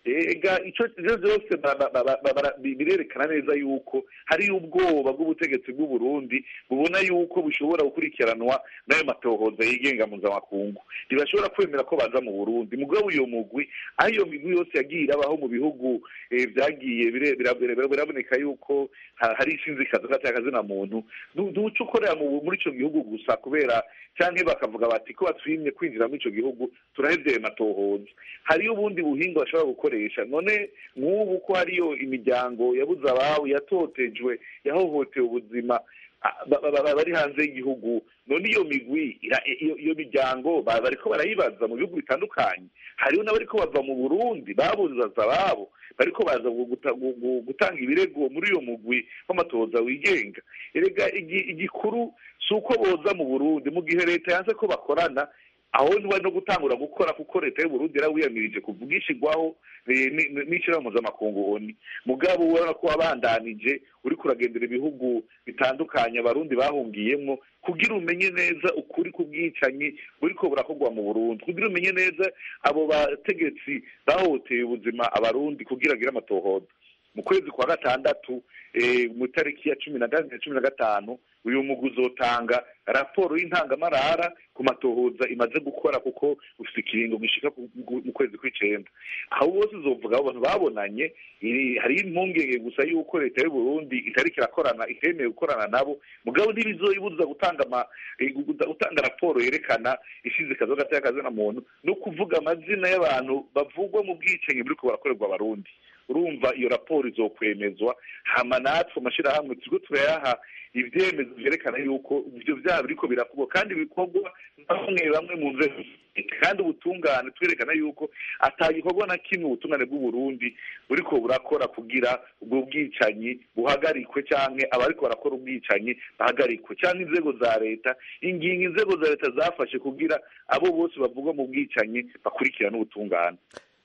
ega icyo ibyo byose ba- ba- ba- ba- bara- bi- birerekana neza yuko hari ubwoba bw'ubutegetsi bw'u Burundi bubona yuko bushobora gukurikiranwa n'ayo matohoza yigenga mpuzamakungu ntibashobora kwemera ko baza mu Burundi mugabo iyo mugwi aho iyo migwi yose yagiye irabaho mu bihugu eh, byagiye bire- bira- bira- biraboneka yuko ha- hari ishinzikazo k'akazina muntu ntu- ntuca ukorera mu- muri ico gihugu gusa kubera canke bakavuga bati ko batwimye kwinjira muri ico gihugu turahevye ayo matohoza hariyo ubundi buhinga bashobora gukoresha none nk'ubu ko hariyo imiryango yabuze ababo yatotejwe yahohotewe ubuzima a- ba- ba- ba- bari hanze y'igihugu none iyo migwi ira- iyo iyo miryango ba- bariko barayibaza mu bihugu bitandukanye hariho n'abariko bava mu burundi babuzaza ababo bariko baza gu- guta- gu- gu- gutanga ibirego muri uyo mugwi w'amatohoza wigenga erega igi- igikuru si uko boza mu burundi mu gihe leta yanze ko bakorana aho niwe no gutangura gukora kuko leta y'uburundi yarawiyamirije kuvuga ishigwaho eh, ni- ni- n'ishirahamwe mpuzamakungu oni mugabo ubona ko wabandanije uriko uragendera ibihugu bitandukanye abarundi bahungiyemwo kugira umenye neza ukuri k'ubwicanyi buriko burakorwa mu burundi kugira umenye neza abo bategetsi bahoteye ubuzima abarundi kugira agire amatohoza mu kwezi kwa gatandatu eh, mu tariki ya cumi na gatanu na cumi na gatanu uyu mugwi uzotanga raporo y'intangamarara ku matohoza imaze gukora kuko ufite ikiringo gishika ku- ku- mu kwezi kw'icenda aho bose uzovuga abo bantu babonanye iri- hari impungenge gusa yuko leta y'u Burundi itariko irakorana itemewe gukorana nabo mugabo ntibizoyibuza gutanga ama eh, gu- guta- gutanga raporo yerekana ishize kazo gataya kazina muntu no kuvuga amazina y'abantu bavugwa mu bwicanyi buriko barakorerwa abarundi urumva iyo raporo izokwemezwa hama natwe amashirahamwe turiko turayaha ibyemezo vyerekana yuko ivyo vyaha biriko birakorwa kandi bikorwa na bamwe bamwe mu nzego kandi ubutungane twerekana yuko atagikorwa na kimwe ubutungane bw'uburundi buriko burakora kugira ubwo bwicanyi buhagarikwe canke abariko barakora ubwicanyi bahagarikwe canke inzego za leta ingingo inzego za leta zafashe kugira abo bose bavugwa mu bwicanyi bakurikirana ubutungane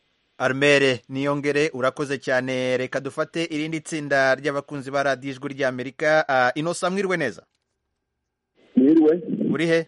armere niyongere urakoze cyane reka dufate irindi tsinda ry'abakunzi ba radiyo ijwi ry'amerika Ah, inosa mwiriwe neza mwiriwe uri he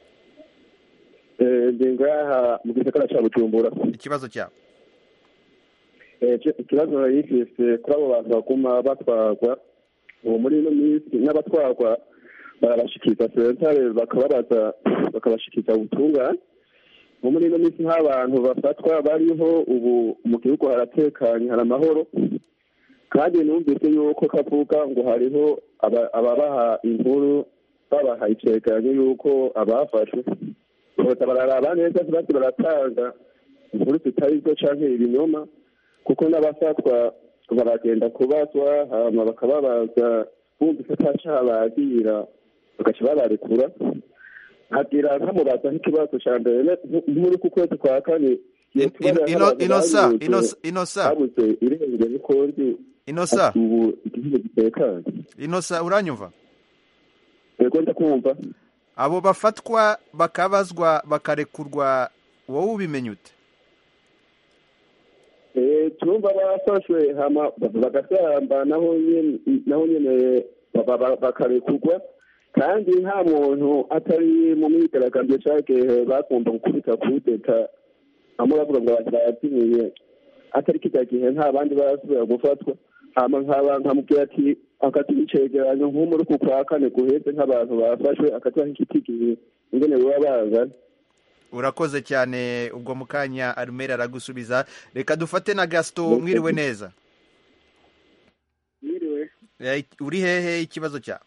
Eh, ndi ngaha mu gisagara ca bujumbura ikibazo cyawe Eh, ico- ikibazo narifise kuri abo bantu baguma batwarwa ubu muri ino minsi n'abatwarwa barabashikiriza sentare bakababaza bakabashikiriza ubutungane ubu muri ino minsi nk'abantu bafatwa bariho ubu mu gihugu haratekanye hari amahoro kandi numvise yuko kavuga ngo hariho aba- ababaha inkuru babaha icegeranyo yuko abafashwe boza bararaba neza ntibasi baratanga inkuru zitari zo canke ibinyoma kuko n'abafatwa baragenda kubazwa hama bakababaza bumvise atacaha bagira bagaca babarekura nkagira nkamubaza nk'ikibazo ca mbere ne- nk'uri ku kwezi kwa kane In- in- ino- inosa inosa inosa habuze irengero ukundi inosa ubu igihugu gitekanye inosa uranyumva yego ndakumva abo bafatwa bakabazwa bakarekurwa wowe ubimenya ute Eh, turumva bafashwe hama bagasamba naho nyene naho nyene ba- ba- bakarekurwa kandi nta muntu atari mu myigaragambyo cagihe bakunda gukubita kudeta bamwe bavuga ngo abantu bayazimiye atari kirya gihe nta bandi barasubira gufatwa hama nkaba nkamubwira ati akatuha icegeranyo nk'umuri ku kwa kane guheze nk'abantu bafashwe akatuha nk'ikitigihe ingene baba bangana urakoze cyane ubwo mu kanya armere aragusubiza reka dufate na gasito mwiriwe neza mwiriwe Eh, uri hehe ikibazo cyawe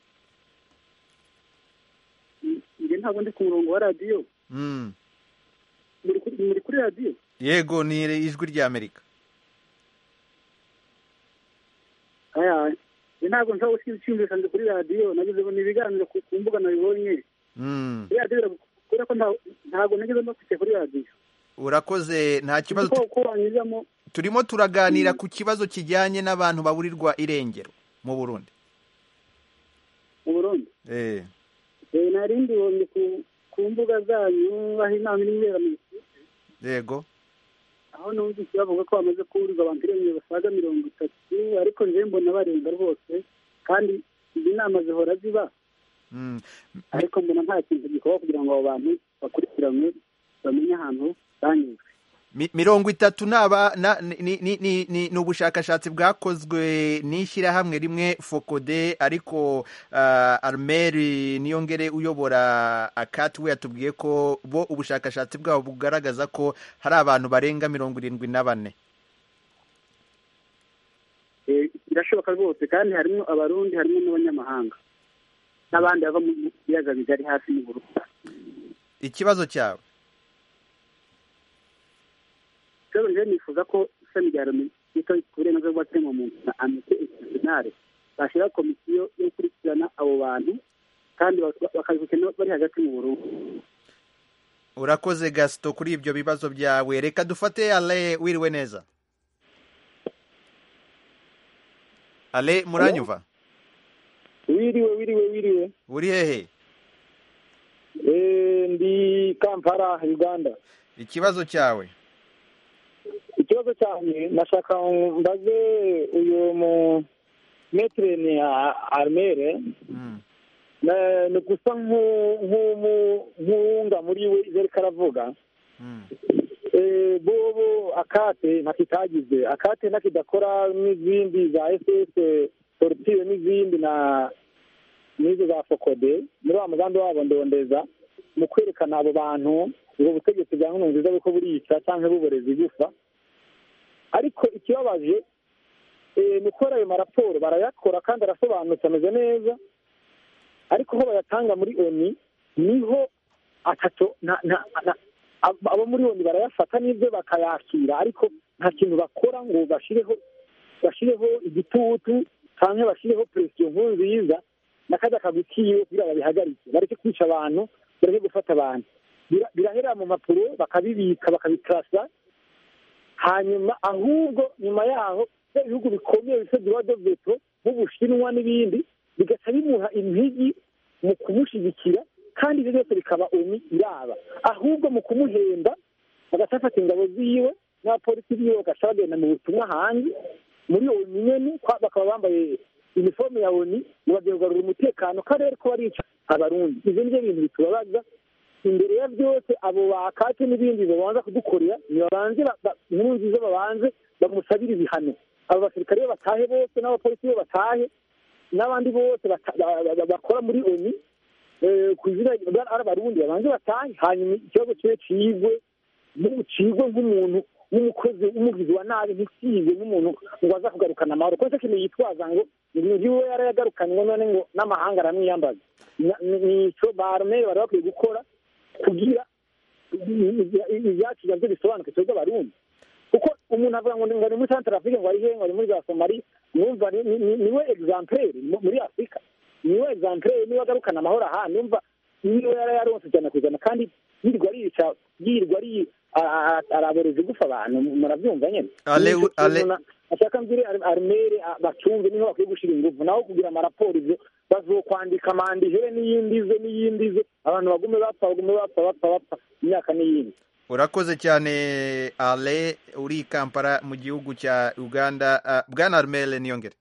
njye ntabwo ndi ku murongo wa radiyo Mm. muri kuri- muri kuri radiyo yego ni ijwi ry'amerika aya njye ntabwo nshobora gucyumvisha ndi kuri radiyo nagize ngo ni ibiganiro ku ku mbuga nabibonye Mm. kuri radiyo biragu- kubera ko nta- ntabwo nageze mbafite kuri radiyo urakoze nta kibazo ko ko wanyuzamo turimo turaganira ku kibazo kijyanye n'abantu baburirwa irengero mu burundi mu burundi eh Eh, nari mbibonye ku ku mbuga zanyu aho inama irimo ibera mu yego aho numvise bavuga ko bamaze kuburirwa abantu irengero basaga mirongo itatu ariko njyewe mbona barenga rwose kandi izi nama zihora ziba Mm. ariko mbona nta kintu gikorwa kugira ngo abo bantu bakurikiranwe bamenye ahantu banyuzwe Mi- mirongo itatu naba na- ni ni- ni- ni- ni ubushakashatsi bwakozwe n'ishyirahamwe rimwe fokode ariko uh, armeri niyongere uyobora akati we yatubwiye ko bo ubushakashatsi bwabo bugaragaza ko hari abantu barenga mirongo irindwi na bane Eh, birashoboka rwose kandi harimo abarundi harimo n'abanyamahanga n'abandi bava mu biyaga bigari hafi y'uburundi ikibazo cyawe rero rero nifuza ko ishami rya loni ryita ku burenganzira bw'ikiremwamuntu na amite interinale bashyiraho komisiyo yo gukurikirana abo bantu kandi bak- bakabikurikirana bari hagati mu burundi urakoze gasito kuri ibyo bibazo byawe reka dufate ale wiriwe neza ale muranyumva wiriwe wiriwe wiriwe uri hehe Eh, ndi kampala uganda ikibazo cyawe ikibazo cyane nashaka mbaze uyu mu metere ni a- armere Na- ni gusa nk'u- nk'umu- nk'uwunga muri we ibyo ariko aravuga Eh, bobo akate ntakitagize akate ntakidakora n'izindi za ss tortire n'izindi na n'izo za fokode muri wa mugambi wabo ndondeza mu kwerekana abo bantu ubwo butegetsi bwa nkunu nziza buko burica cyangwa buboreza igufa ariko ikibabaje eh, ni ukora ayo maraporo barayakora kandi arasobanutse ameze neza ariko aho bayatanga muri oni niho atatu na- na- na- ab- abo muri oni barayafata n'ibyo bakayakira ariko nta kintu bakora ngo bashireho bashireho igitutu cyangwa bashireho presiyo nkuru nziza n'akajya kagwi kiwe kugira babihagarike bareke kwica abantu bareke gufata abantu Bira- birahera mu mpapuro bakabibika bakabikarasa hanyuma ahubwo nyuma yaho bya bihugu bikomeye bifite droit de veto nk'ubushinwa n'ibindi bigaca bimuha impigi mu kumushyigikira kandi ibyo byose bikaba oni iraba ahubwo mu kumuhemba bagaca bafata ingabo ziwe n'abapolisi biwe bagaca bagenda mu butumwa hanze muri oni nyene kwa- bakaba bambaye iniforume ya oni ngo bagiye kugarura umutekano kandi ariko barica abarundi ivyo nivyo bintu bitubabaza imbere ya byose abo bakate n'ibindi babanza kudukorera nibabanze ba- ba- inkuru nziza babanze bamusabire ibihano abo basirikare be batahe bose n'abapolisi be batahe n'abandi bose bata- ba- ba- ba- bakora muri oni eh, ku izina rya- ari abarundi babanze batahe hanyuma ikibazo kibe cigwe mu- cigwe nk'umuntu w'umukozi w'umugizi wa nabi ntikigwe nk'umuntu ngo aza kugarukana amahoro kuko icyo kintu yitwaza ngo niwe yarayagarukanywe none ngo n'amahanga aramwiyambaza Na- ni- nico baromere bari bakwiye gukora kugira ibyacu nabyo bisobanuke twebwe abarundi kuko umuntu avuga ngo ngo ni muri centre afrique ngo ari he ngo ari muri za somali numva ni- ni- ni- niwe exemplaire mu- muri afurika niwe exemplaire niwe agarukana amahoro aha numva niwe yari yaronse ijana ku ijana kandi yirirwa arica yirirwa ari a- a- araboreza igufa abantu murabyumva nyene Ale- Nico Ale- kintu na- ashaka mbwire Ar- armere a- bacyumve niho bakwiye gushyira ingufu naho kugira amaraporo ivyo bazokwandika mandihere n'iyindi ze n'iyindi ze abantu bagume bapfa bagume bapfa bapfa bapfa imyaka n'iyindi urakoze cyane ale uri i kampala mu gihugu cya uganda Ah, bwana armele niyongere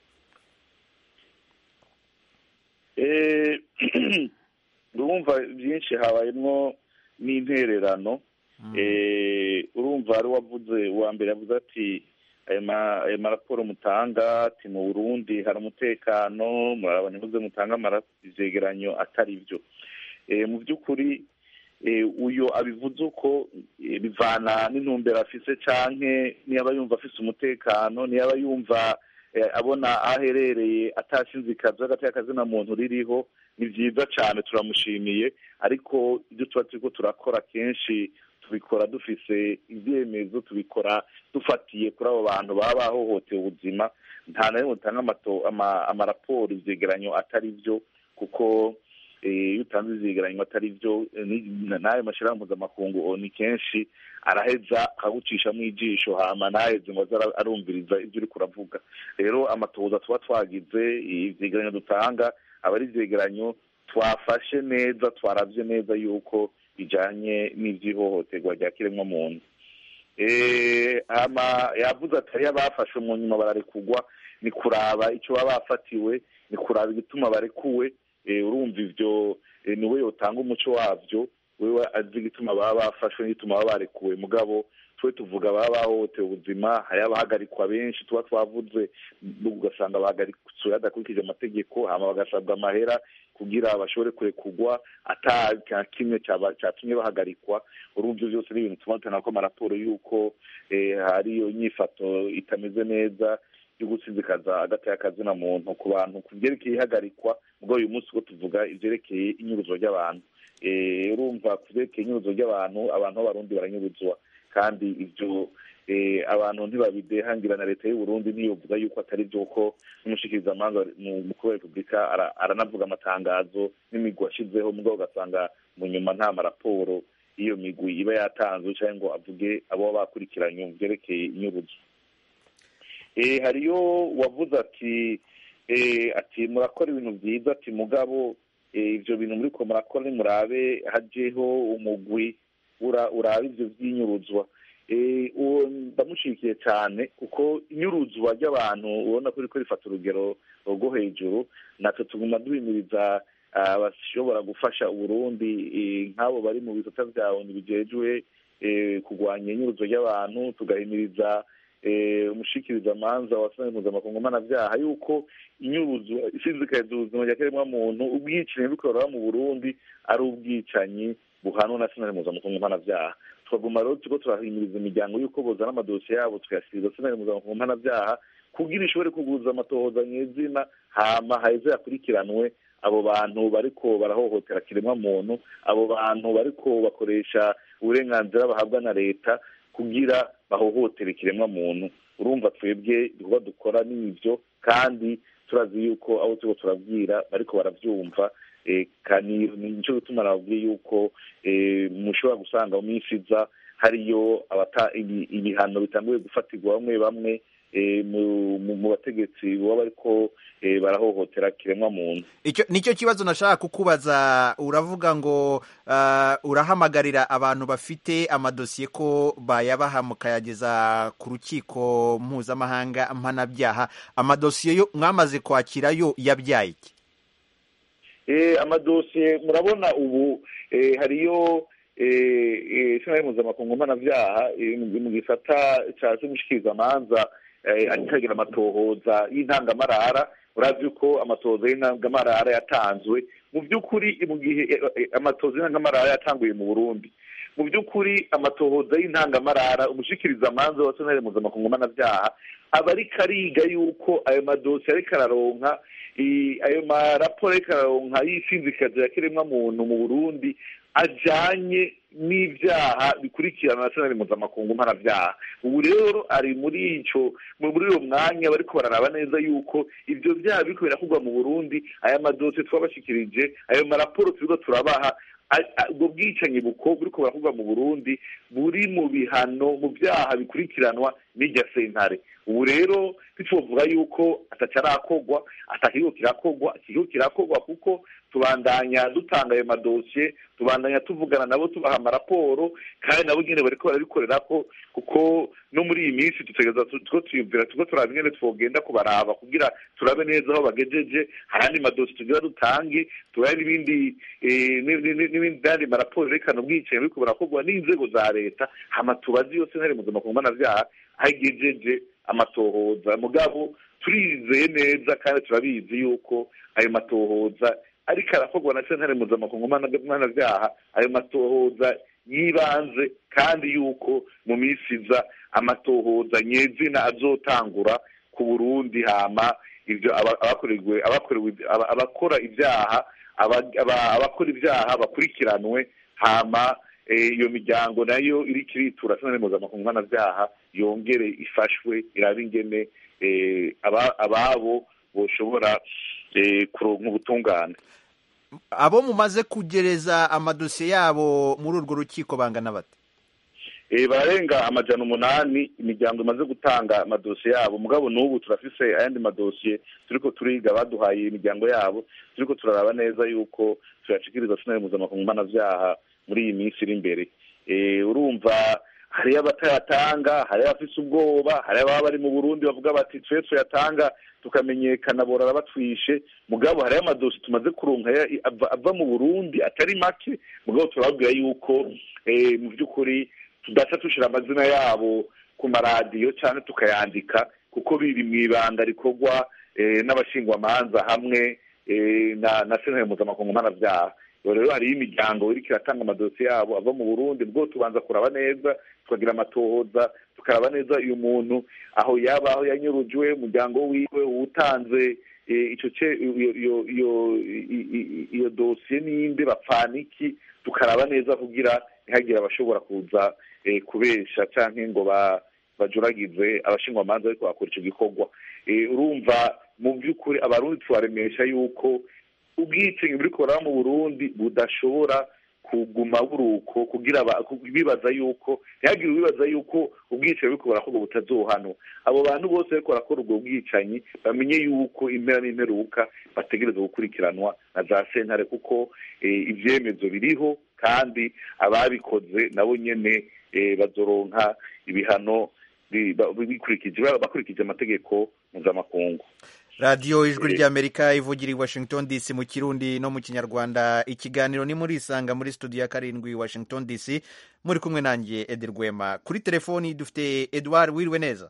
Eh, urumva byinshi habayemo n'intererano Eh, urumva hari uwavuze uwa mbere yavuze ati ayo ma- ayo maraporo mutanga ati mu burundi hari umutekano murabona ivuze mutanga amara- ivyegeranyo atari byo Eh, mu by'ukuri eh, uyo abivuze uko eh, bivana n'intumbero afise canke niyaba yumva afise umutekano niyaba yumva eh, abona aho aherereye atashinzikaza hagati y'akazina muntu ririho ni byiza cyane turamushimiye ariko ibyo tuba turiko turakora kenshi tubikora dufise ibyemezo tubikora dufatiye kuri abo bantu baba bahohoteye ubuzima nta na rimwe dutanga amato- ama- amaraporo ivyegeranyo atari byo kuko eh, iyo utanze ivyegeranyo atari byo eh, ni- n'ayo mashyirahamwe mpuzamakungu ni kenshi araheza akagucishamo ijisho hama ntaheze ngo aze ara- arumviriza ibyo uriko uravuga rero amatohoza tuba twagize ivyegeranyo dutanga aba ari ivyegeranyo twafashe neza twaravye neza yuko bijanye n'ivy'ihohoterwa rya kiremwamuntu Eh, hama yavuze ati hariyo abafashwe mu nyuma bararekugwa ni kuraba icyo baba bafatiwe ni kuraba igituma barekuwe Eh, urumva ivyo eh, niwe yotanga umuco wavyo wewe azi igituma baba bafashwe n'igituma baba barekuwe mugabo twe tuvuga baba bahohotewe ubuzima hari abahagarikwa benshi tuba twavuze ugasanga bahagaritswe hadakurikije amategeko hama bagasabwa amahera kugira bashobore kurekugwa ata kimwe cyatumye bahagarikwa urumva ivyo byose ni ibintu tuma tubona ko amaraporo y'uko hari iyo nyifato itameze neza yo gusinzikaza agati y'akazina muntu ku bantu ku byerekeye ihagarikwa ubwo uyu munsi ko tuvuga ivyerekeye inyuruzo ry'abantu urumva ku byerekeye inyuruzo ry'abantu abantu b'abarundi baranyuruzwa kandi ivyo abantu ntibabidehangira na leta y'u Burundi ntiyovuga yuko atari byo ko n'umushikirizamanza mukuru wa repubulika aranavuga amatangazo n'imigwi ashizeho mugabo ugasanga mu nyuma nta maraporo iyo migwi iba yatanzwe cyangwa ngo avuge abo bakurikiranye mu byerekeye inyuruzo hariyo wavuze ati ati murakora ibintu byiza ati mugabo ibyo bintu muri ko murakora nimurabe hajeho umugwi uraba ibyo by'inyuruzwa ndamushyigikiye cyane kuko inyuruzwa ry'abantu ubona ko riko rifata urugero rwo hejuru natwe tuguma duhimiriza abashobora gufasha uburundi nk'abo bari mu bisata byawe ntibigejwe kurwanya inyuruzwa ry'abantu tugahimiriza umushikirizamanza wa sena mpuzamakungu mpanabyaha yuko inyuruzwa isinzikariza ubuzima rya kiremwamuntu ubwicanyi bukorera mu burundi ari ubwicanyi buhanwa na sena mpuzamakungu mpanabyaha tukaguma rero turiko turahimiriza imiryango yuko bozana amadosiye yabo tukayashyikiriza sena mpuzamakungu mpanabyaha kugira ishobore kuguza amatohoza nyezina hama haheze yakurikiranwe abo bantu bariko barahohotera kiremwa muntu abo bantu bariko bakoresha uburenganzira bahabwa na leta kugira bahohotere ikiremwa muntu urumva twebwe ibikorwa dukora n'ibyo kandi turazi yuko abo turiko turabwira bariko baravyumva nico gituma nababwiye yuko mushobora gusanga mu minsi iza hariyo ibihano bitanguye gufatirwa bamwe bamwe mu bategetsi baba bariko barahohotera kiremwa muntu nicyo kibazo nashaka kukubaza uravuga ngo urahamagarira abantu bafite amadosiye ko bayabaha mukayageza ku rukiko mpuzamahanga mpanabyaha amadosiye yo mwamaze kwakira yo yabyaye iki amadosiye murabona ubu hariyo sena mpuzamakungu mpanabyaha mu gisata cya cy'umushikirizamanza akagira amatohoza y'intangamarara urazi ko amatohoza y'intangamarara yatanzwe mu by'ukuri mu gihe amatohoza y'intangamarara yatanguye mu burundi mu by'ukuri amatohoza y'intangamarara umushikirizamanza wa sena mpuzamakungu mpanabyaha aba ariko ariga yuko ayo madosiye ariko araronka ayo maraporo ariko araronka y'isinzikazi ya kiremwa muntu mu burundi ajanye n'ibyaha bikurikirana na senari mpuzamakungu mpanabyaha ubu rero ari muri ico muri uwo mwanya bariko bararaba neza yuko ivyo byaha biriko birakugwa mu burundi aya madosiye twabashikirije ayo maraporo turiko turabaha ubwo bwicanyi buko buriko burakugwa mu burundi buri mu bihano mu byaha bikurikiranwa n'irya sentare ubu rero ntitwovuga yuko atacarakorwa atakigo kirakogwa ikigo kirakogwa kuko tubandanya dutanga ayo madosiye tubandanya tuvugana nabo tubaha amaraporo kandi nabo nyene bariko barabikorerako kuko no muri iyi minsi dutegereza tuko tuyumvira tuko turaba ingene twogenda kubaraba kugira turabe neza aho bagejeje hari andi madosiye tugira dutange turabe n'ibindi n'ibindi andi maraporo yerekana ubwicanyi buriko burakorwa n'inzego za leta hama tubaze iyo sentare mpuzamakungu mpanavyaha aho igejeje amatohoza mugabo turizeye neza kandi turabizi yuko ayo matohoza ariko arakorwa na sentare mpuzamakungu mpanavyaha ayo matohoza yibanze kandi yuko mu minsi iza amatohoza nyezina azotangura ku burundi hama ivyo abakorewe abakorewe abakora ibyaha abakora ibyaha bakurikiranwe hama iyo miryango nayo iriko iritura sentare mpuzamakungu mpanavyaha yongere ifashwe irabe ingene ababo boshobora kuronka ubutungane abo mumaze kugereza amadosiye yabo muri urwo rukiko bangana bate bararenga amajana umunani imiryango imaze gutanga amadosiye yabo mugabo n'ubu turafise ayandi madosiye turiko turiga baduhaye imiryango yabo turiko turaraba neza yuko tuyashikiriza sentare mpuzamakungu mpanavyaha muri iyi minsi iri imbere urumva hariyo abatayatanga hariyo abafise ubwoba hariyo ababa bari mu burundi bavuga bati twe tuyatanga tukamenyekana borara batwishe mugabo hariyo amadosi tumaze kuronka ava mu burundi atari make mugabo turababwira yuko mu by'ukuri tudaca dushira amazina yabo ku maradiyo cyane tukayandika kuko biri mu ibanga rikorwa eh, n'abashingwamanza hamwe eh, na na sentare mpuzamakungu mpanabyaha Ubu rero hariho imiryango iriko iratanga amadosiye yabo ava mu burundi bwo tubanza kuraba neza tukagira amatohoza tukaraba neza uyu muntu aho yaba aho yanyurujwe umuryango wiwe uwutanze eh, ico ce iyo iyo iyo i- i- iyo dosiye ninde bapfana iki tukaraba neza kugira ntihagire abashobora kuza eh, kubesha canke ngo ba bajuragize abashingwamanza ariko bakora ico gikorwa Eh, urumva mu by'ukuri abarundi tubaremesha yuko ubwicanyi buri kubara mu burundi budashobora kuguma buruko kugira aba- ku- bibaza yuko ntihagire ubibaza yuko ubwicanyi buri kubara ko butazohanwa abo bantu bose bariko barakora ubwo bwicanyi bamenye yuko impera n'imperuka bategereza gukurikiranwa na za sentare kuko eh, ivyemezo biriho kandi ababikoze nabo nyene eh, bazoronka ibihano bi- ba- bikurikije bakurikije amategeko mpuzamakungu radiyo ijwi ry'amerika ivugira i washington dc mu kirundi no mu kinyarwanda ikiganiro ni muri isanga muri studio ya karindwi washington dc muri kumwe nanjye edi rwema kuri telefoni dufite edouard wiriwe neza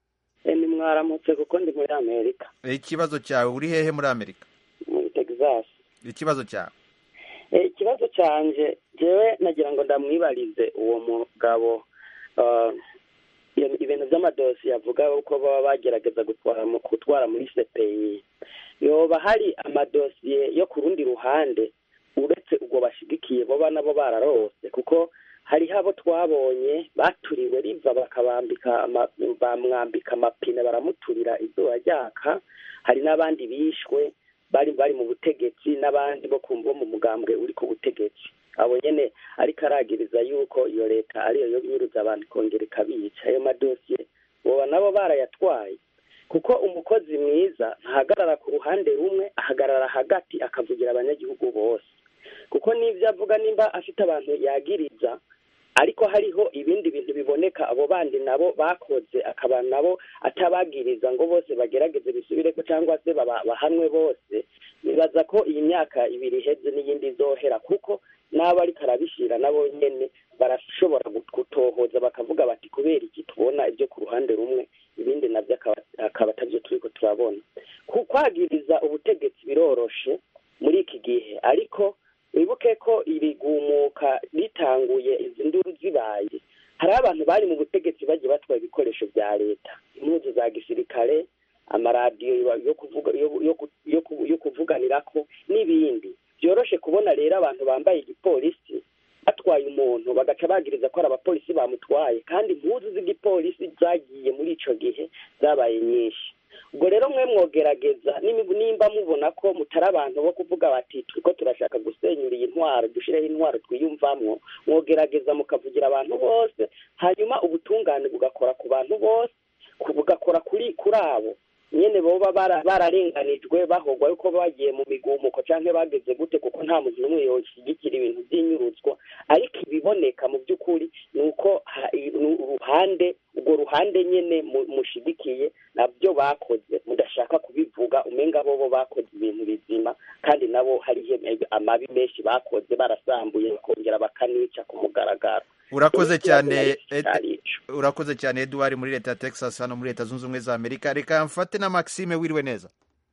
ni mwaramutse kuko ndi muri amerika ikibazo cyawe uri hehe muri amerika muri texas ikibazo cyawe Eh, ikibazo canje jewe nagira ngo ndamwibarize uwo mugabo ah, iyo- ibintu by'amadosiye avuga uko baba bagerageza gutwara mu- gutwara muri cpi yoba hari amadosiye yo ku rundi ruhande uretse ubwo bashigikiye boba nabo bararose kuko hariho abo twabonye baturiwe riva bakabambika ama- bamwambika amapine baramuturira izuba ryaka hari n'abandi bishwe bari bari mu butegetsi n'abandi bo kumva mu mugambwe uri ku butegetsi abo nyene ariko aragiriza yuko iyo leta ariyo yo nyuruza abantu ikongera ikabica ayo madosiye boba nabo barayatwaye kuko umukozi mwiza ntahagarara ku ruhande rumwe ahagarara hagati akavugira abanyagihugu bose kuko n'ibyo avuga nimba afite abantu yagiriza ariko hariho ibindi bintu biboneka abo bandi nabo bakoze akaba nabo atabagiriza ngo bose bagerageze bisubireko cyangwa se baba- bahanwe bose nibaza ko iyi myaka ibiri iheze n'iyindi izohera kuko n'abo ariko arabishira nabo nyene barashobora gut- gutohoza bakavuga bati kubera iki tubona ibyo ku ruhande rumwe ibindi nabyo akaba- akaba atabyo turiko turabona Ku- kwagiriza ubutegetsi biroroshe muri iki gihe ariko wibuke ko irigumuka ritanguye izi nduru zibaye hari abantu bari mu butegetsi bagiye batwaye ibikoresho bya leta impuzu za gisirikare amaradiyo yo- yo kuvuga yo- yo ku- yo ku- yo kuvuganirako n'ibindi byoroshe kubona rero abantu bambaye igipolisi batwaye umuntu bagaca bagiriza ko ari abapolisi bamutwaye kandi impuzu z'igipolisi zagiye muri ico gihe zabaye nyinshi ubwo rero mwe mwogerageza nimi- nimba mubona ko mutari abantu bo kuvuga bati turiko turashaka gusenyura iyi ntwaro dushireho intwaro twiyumvamwo mwogerageza mukavugira abantu bose hanyuma ubutungane bugakora ku bantu bose ku- bugakora kuri kuri abo nyene boba bara- bararenganijwe bahogwa yuko bagiye mu migumuko canke bageze gute kuko nta muntu n'umwe yoshigikira ibintu vy'inyuruzwa ariko ibiboneka mu by'ukuri ni uko ha- i- ni uruhande urwo ruhande nyene mu- mushigikiye nabyo bakoze mudashaka kubivuga umenga bobo bakoze ibintu bizima kandi nabo hariho amabi menshi bakoze barasambuye bakongera bakanica ku mugaragaro urakoze Ikibazo cyane nari Ed- cari urakoze cyane edouard muri leta ya texas hano muri leta zunze ubumwe za amerika reka mfate na maxime wiriwe neza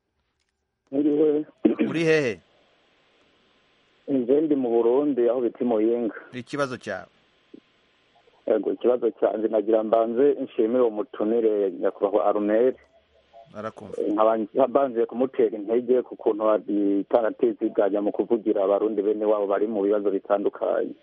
Mwiriwe uri hehe nje ndi mu burundi aho bita imuyinga ikibazo cyawe yego ikibazo cyanjye nagira mbanze nshimire uwo mutumire nyakubahwa arumeri arakumva nkaba mbanze kumutera intege ku kuntu ataratiziganya mu kuvugira abarundi bene wabo bari mu bibazo bitandukanye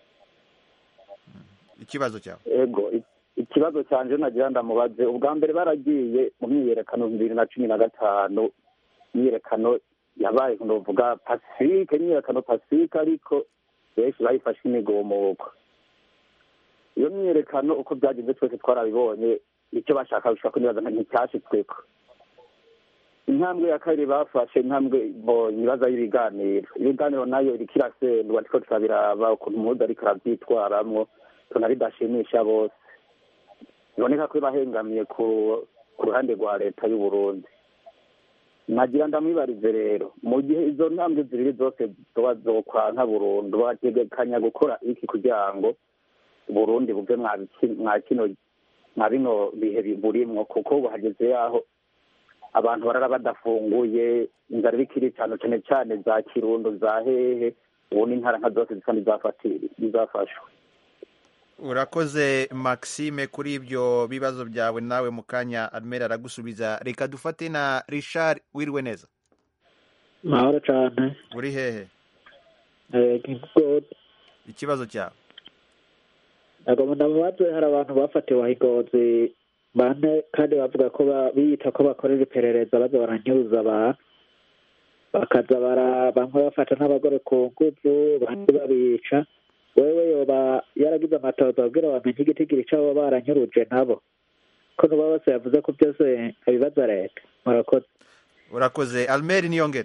ikibazo cyawe ego i- ikibazo cyanjye nagira ndamubaze ubwa mbere baragiye mu myiyerekano bibiri na cumi na gatanu imyiyerekano yabaye novuga pasifike imyiyerekano pasifike ariko benshi bayifashe imigumuko iyo myiyerekano uko byagenze twese twarabibonye icyo bashaka bishobora kunibaza nticyashitsweko intambwe ya kabiri bafashe intambwe bo ibibazo y'ibiganiro ibiganiro nayo iriko irasendwa ariko turabiraba ukuntu umuhuza ariko arabyitwaramwo tuna bidashimisha bose biboneka ko bahengamiye ku ku ruhande rwa leta y'u Burundi nagira ndamwibarize rero mu gihe izo ntambwe zibiri zose zoba zokwanka burundu bategekanya gukora iki kugira ngo burundi buve mwa biki- mwa kino mwa bino bihe bi- burimwo kuko ubu hageze yaho abantu barara badafunguye inzara iriko iricana cane cane za kirundo za hehe ubu n'intara nka zose zisa n'izafati- n'izafashwe urakoze maxime kuri ibyo bibazo byawe nawe mu kanya armera aragusubiza reka dufate na richard wiriwe neza mahoro cyane uri hehe gigod ikibazo cyawe ntabwo ndamubaze hari abantu bafatiwe ahigozi bane kandi bavuga ko ba- biyita ko bakorera iperereza baza baranyuza abantu bakaza bara bamwe bafata n'abagore ku nguvu bandi babica wewe yoba yaragize amatoza kugira bamenye igitigiri c'abo baranyuruje nabo ko nuba bose yavuze ko byose abibaza leta murakoze urakoze almeri niyongere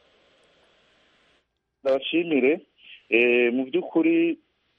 ndabashimire Eh, mu by'ukuri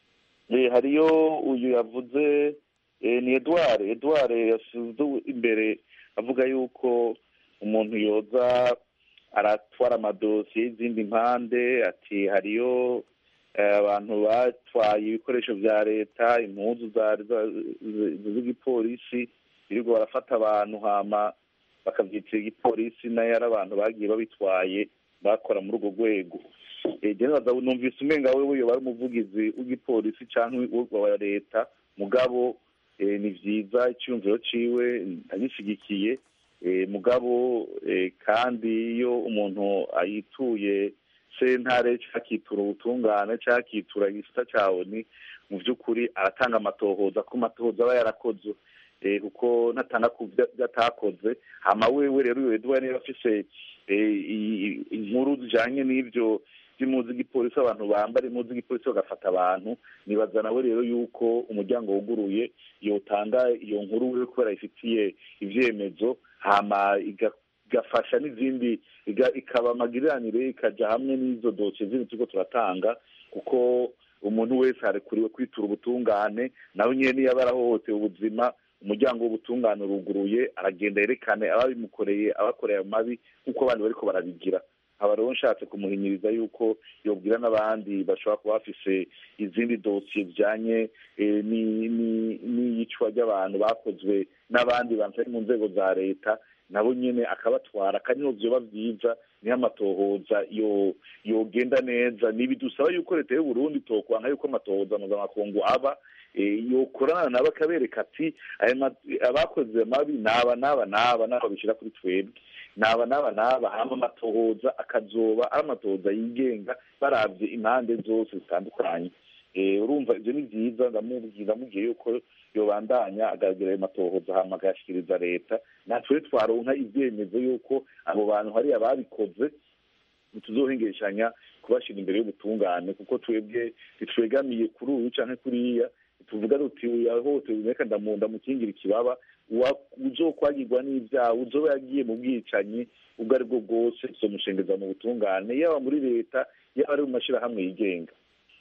eh, hariyo uyu yavuze eh, ni edouard edouard yasize imbere avuga yuko umuntu yoza aratwara amadosiye y'izindi mpande ati hariyo eh, abantu batwaye ibikoresho bya leta impuzu za- za- z- z'igipolisi birirwa barafata abantu hama bakabyitira igipolisi nayo ari abantu bagiye babitwaye bakora muri urwo rwego Eh, je nibaza numvise umenga wewe yoba ari umuvugizi w'igipolisi canke wa leta mugabo eh, ni vyiza icyumviro ciwe ndagishyigikiye eh, mugabo eh, kandi iyo umuntu ayituye sentare canke akitura ubutungane canke akitura igisita ca oni mu vy'ukuri aratanga amatohoza ko amatohoza aba yarakozwe eh, kuko natanga ku vyo vyo atakoze hama wewe rero uyo edouard niba afise eh, i- i- inkuru zijanye n'ivyo by'impuzu z'igipolisi abantu bambara impuzu z'igipolisi bagafata abantu nibaza nawe rero yuko umuryango wuguruye yotanga iyo nkuru we kubera ifitiye ivyemezo hama iga- igafasha n'izindi iga- ikaba amagiriranire ikaja hamwe n'izo dosiye zindi turiko turatanga kuko umuntu wese arekuriwe kwitura ubutungane nawe nyene niyo aba arahohotewe ubuzima umuryango w'ubutungane uruguruye aragenda yerekane ababimukoreye abakoreye ayo mabi nk'uko abandi bariko barabigira aba rero nshatse kumuhinyiriza yuko yobwira n'abandi bashobora kuba bafise izindi dosiye zijanye eh, ni- ni- n'iyicwa ry'abantu bakozwe n'abandi bantu bari mu nzego za leta nabo nyene akabatwara kandi niho vyoba vyiza niho amatohoza yo yogenda neza nibidusaba yuko leta y'u Burundi tokwanka yuko amatohoza mpuzamakungu aba eh, yokorana nabo akabereka ati aya ma- abakoze mabi naba naba naba naba bishira kuri twebwe naba naba naba hama amatohoza akazoba ari amatohoza yigenga baravye impande zose zitandukanye Eh, urumva ivyo ni vyiza ndamubwira ndamubwiye yuko yobandanya agaragara ayo matohoza hama agayashikiriza leta natwe twaronka ivyemezo yuko abo bantu hari ababikoze ntituzohengeshanya kubashira imbere y'ubutungane kuko twebwe ntitwegamiye kuri uyu canke kuriya tuvuga duti yahohotewe reka ndamu- ndamukingira ikibaba uwa- uzokwagirwa n'ivyaha uzoba yagiye mu bwicanyi ubwo ari bwo bwose tuzomushengeza mu butungane yaba muri leta yaba ari mu mashirahamwe yigenga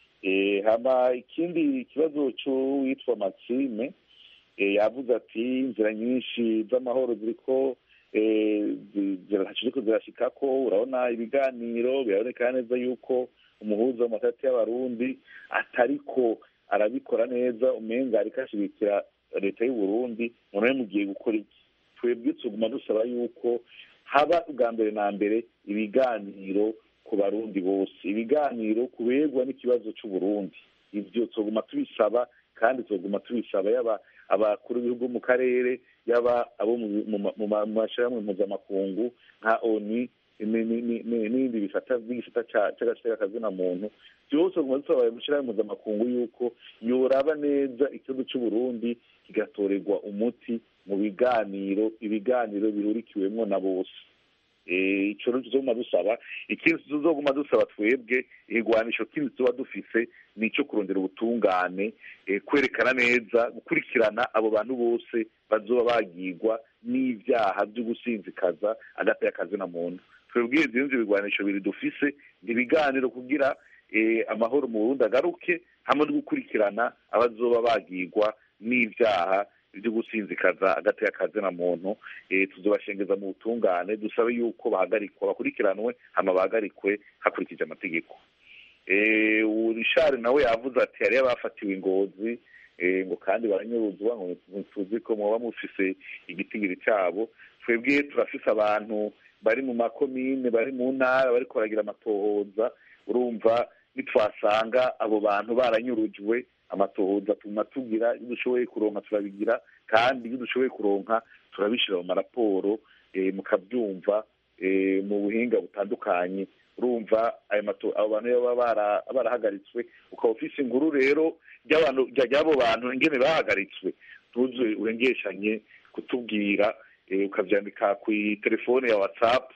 Eh, hama ikindi kibazo c'uwitwa maxime eh, yavuze ati inzira nyinshi z'amahoro ziriko eh, zi- zira- ziriko zirashikako urabona ibiganiro biraboneka neza yuko umuhuza mu matati y'abarundi atariko arabikora neza umenga ariko ashigikira leta y'u Burundi none mugiye gukora iki twebwe tuguma dusaba yuko haba ubwa mbere na mbere ibiganiro ku barundi bose ibiganiro kubegwa n'ikibazo c'uburundi ivyo tuguma tubisaba kandi tuguma tubisaba yaba abakuru b'ibihugu mu karere yaba abo mu- mu ma- mu ma- mu mashirahamwe mpuzamakungu nka oni ni- ni- ni- ni- n'ibindi bifata by'igisata ca- c'agaciro k'akazina muntu byose tuguma dusaba ayo mashirahamwe mpuzamakungu yuko yoraba neza ikibazo c'uburundi kigatorerwa umuti mu biganiro ibiganiro bihurikiwemwo na bose Eh, ico rero tuzoguma dusaba ikindi tuzoguma dusaba twebwe igwanisho kindi tuba dufise ni ico kurondera ubutungane eh, kwerekana neza gukurikirana abo bantu bose bazoba bagirwa n'ivyaha vyo gusinzikaza hagati y'akazi na muntu twebwe ivyo nivyo bigwanisho biri dufise ni ibiganiro kugira eh, amahoro mu Burundi agaruke hamwe no gukurikirana abazoba bagirwa n'ivyaha byo gusinzikaza hagati y'akazi na muntu eh, tuzobashengeza mu butungane dusabe yuko bahagarikwa bakurikiranwe hama bahagarikwe hakurikije amategeko eh, urishari nawe yavuze ati hariyo abafatiwe ingozi ngo kandi baranyuruzwa ngo tuzi ko muba mufise igitigiri cyabo twebwe turafise abantu bari mu makomine bari mu ntara bari koragira amatohoza urumva nitwasanga abo bantu baranyurujwe amatohoza tuma tugira iyo dushoboye kuronka turabigira kandi iyo dushoboye kuronka turabishyira mu maraporo mukabyumva mu buhinga butandukanye urumva abo bantu baba barahagaritswe ukaba ufise inkuru rero ry'abo bantu ingene bahagaritswe tuzuye urengeshanye kutubwira ukabyandika ku telefone ya watsapu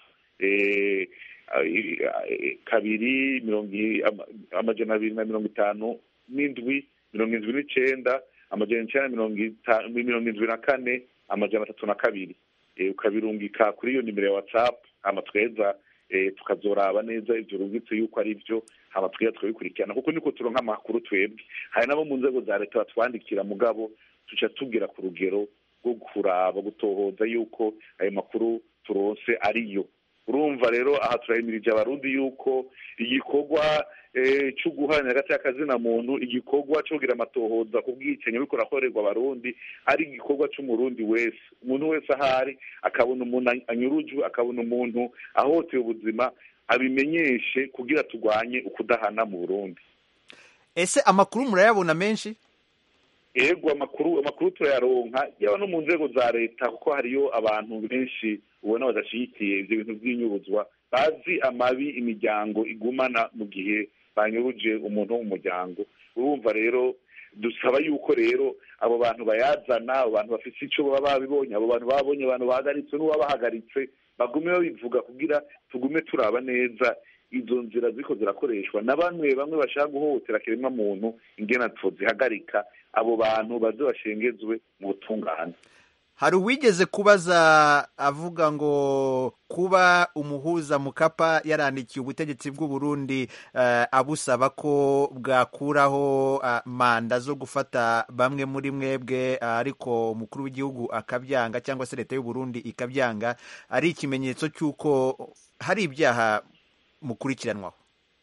kabiri amajana abiri na mirongo itanu n'indwi mirongo indwi n'icenda amajana icyenda mirongo indwi na kane amajana atatu na kabiri ukabirungika kuri iyo nimero ya watsapu hama tweza tukazoraba neza ibyo rubitse yuko ari byo hama tweza tukabikurikirana kuko niko turonka amakuru twebwe hari n'abo mu nzego za leta batwandikira mugabo tuca tubwira ku rugero rwo kuraba gutohoza yuko ayo makuru turonse ariyo urumva rero aha turahimirije abarundi yuko igikorwa cyo guharanira hagati y'akazina muntu igikorwa cyo kugira amatohoza ku bwicanyi buriko burakorerwa abarundi ari igikorwa cy'umurundi wese umuntu wese ahari akabona umuntu anyurujwe akabona umuntu ahohoteye ubuzima abimenyeshe kugira turwanye ukudahana mu burundi ese amakuru murayabona menshi ego amakuru amakuru turayaronka yaba no mu nzego za leta kuko hariyo abantu benshi ubona badashyigikiye ibyo bintu by'inyubuzwa bazi amabi imiryango igumana mu gihe banyuruje umuntu wo mu muryango urumva rero dusaba yuko rero abo bantu bayazana abo bantu bafite icyo baba babibonye abo bantu babonye abantu bahagaritswe n'uwabahagaritse bagume babivuga kugira tugume turaba neza izo nzira ziko zirakoreshwa na bamwe bamwe bashaka guhohotera kiremwa muntu ingena zihagarika abo bantu baze bashengezwe mu butungane hari uwigeze kubaza avuga ngo kuba umuhuza mukapa yarandikiye ubutegetsi bw'u Burundi uh, abusaba ko bwakuraho uh, manda zo gufata bamwe muri mwebwe uh, ariko umukuru w'igihugu akabyanga cyangwa se leta y'u Burundi ikabyanga ari ikimenyetso cy'uko hari ibyaha mukurikiranwaho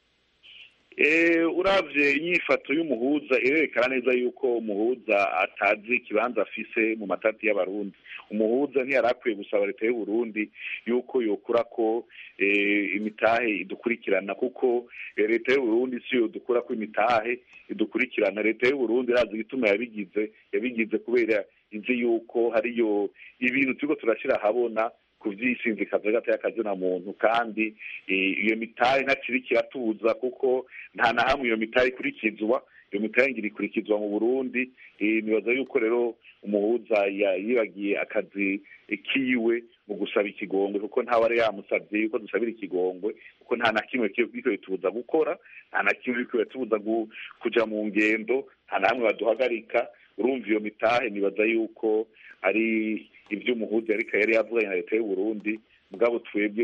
urabye inyifato y'umuhuza irerekana neza yuko umuhuza atazi ikibanza afise mu matati y'abarundi umuhuza ntiyari akwiye gusaba leta y'u Burundi yuko yokura ko imitahe idukurikirana kuko leta y'u Burundi si yo dukura ko imitahe idukurikirana leta y'u Burundi irazi igituma yabigize yabigize kubera izi yuko hariyo ibintu turiko turashyira ahabona ku by'isinzikazi hagati y'akazina muntu kandi iyo mitahe ntakiri kiratuza kuko nta na hamwe iyo mitahe ikurikizwa iyo mitahe ngira ikurikizwa mu burundi nibaza yuko rero umuhuza yibagiye akazi kiwe mu gusaba ikigongwe kuko ntawe ari yamusabye yuko dusabira ikigongwe kuko nta na kimwe kiriko bitubuza gukora nta na kimwe kiriko bitubuza kuja mu ngendo nta na hamwe baduhagarika urumva iyo mitahe nibaza yuko ari ibyo umuhuza ariko yari yavuganye na leta y'u Burundi mugabo twebwe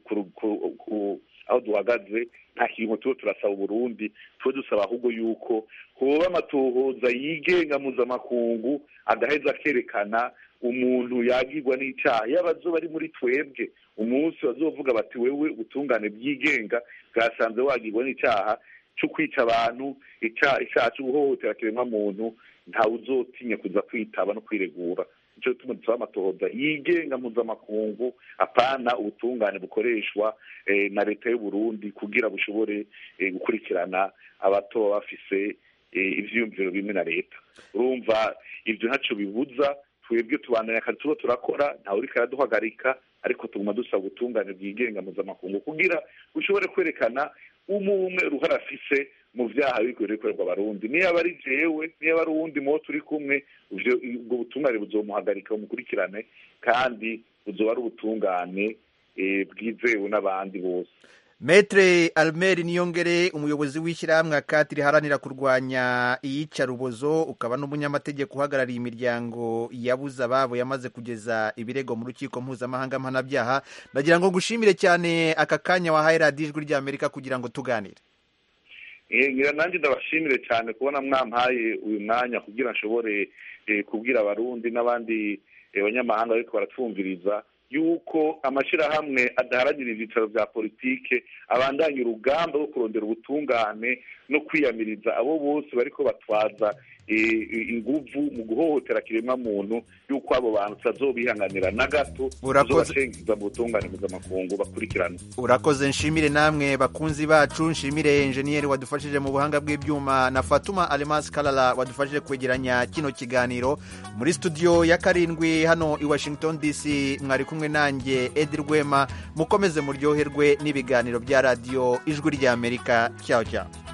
aho duhagaze nta kintu tuba turasaba uburundi tuba dusaba ahubwo yuko hoba amatohoza yigenga mpuzamakungu agaheza akerekana umuntu yagirwa n'icyaha yaba azoba ari muri twebwe umunsi bazovuga bati wewe ubutungane bwigenga bwasanze wagirwa n'icyaha cyo kwica abantu icyaha cyo guhohotera kiremwamuntu ntawe uzotinya kuza kwitaba no kwiregura nicyo gituma dusaba amatohoza yigenga mpuzamakungu apana ubutungane bukoreshwa na leta y'u Burundi kugira bushobore gukurikirana abato baba bafise ivyiyumviro bimwe na leta urumva ibyo ntacyo bibuza twebwe tubandanya akazi tuba turakora ntawe uriko araduhagarika ariko tuguma dusaba ubutungane bwigenga mpuzamakungu kugira bushobore kwerekana umwe uruhara afise mu vyaha biriko bikorerwa abarundi niyo aba ari jewe niyo aba ari uwundi muwo turi kumwe ubwo butungane buzomuhagarika bumukurikirane kandi buzoba ari ubutungane bwizewe n'abandi bose Metre Almeri Niyongere umuyobozi w'ishyirahamwe akati riharanira kurwanya iyicarubozo ukaba n'umunyamategeko uhagarariye imiryango yabuze ababo yamaze kugeza ibirego mu rukiko mpuzamahanga mpanabyaha ndagira ngo ngushimire cyane aka kanya wahaye radiyo ijwi ry'Amerika kugira ngo tuganire ngira nanjye ndabashimire cyane kubona mwampaye uyu mwanya kugira nshobore kubwira abarundi n'abandi banyamahanga ariko baratwumviriza yuko amashyirahamwe adaharanira ibyicaro bya politike abandanya urugamba rwo kurondera ubutungane no kwiyamiriza abo bose bariko batwaza inguvu mu guhohotera kiremwa muntu y'uko abo bantu tutazobihanganira na gato Urakoze. tuzobashengiza mu butungane mpuzamakungu bakurikirana urakoze nshimire namwe bakunzi bacu nshimire enjeniyeri wadufashije mu buhanga bw'ibyuma na fatuma alemasi karara wadufashije kwegeranya kino kiganiro muri studio ya karindwi hano i washington dc mwari kumwe nanjye edi rwema mukomeze muryoherwe n'ibiganiro bya radiyo ijwi ry'amerika cyaho cyaho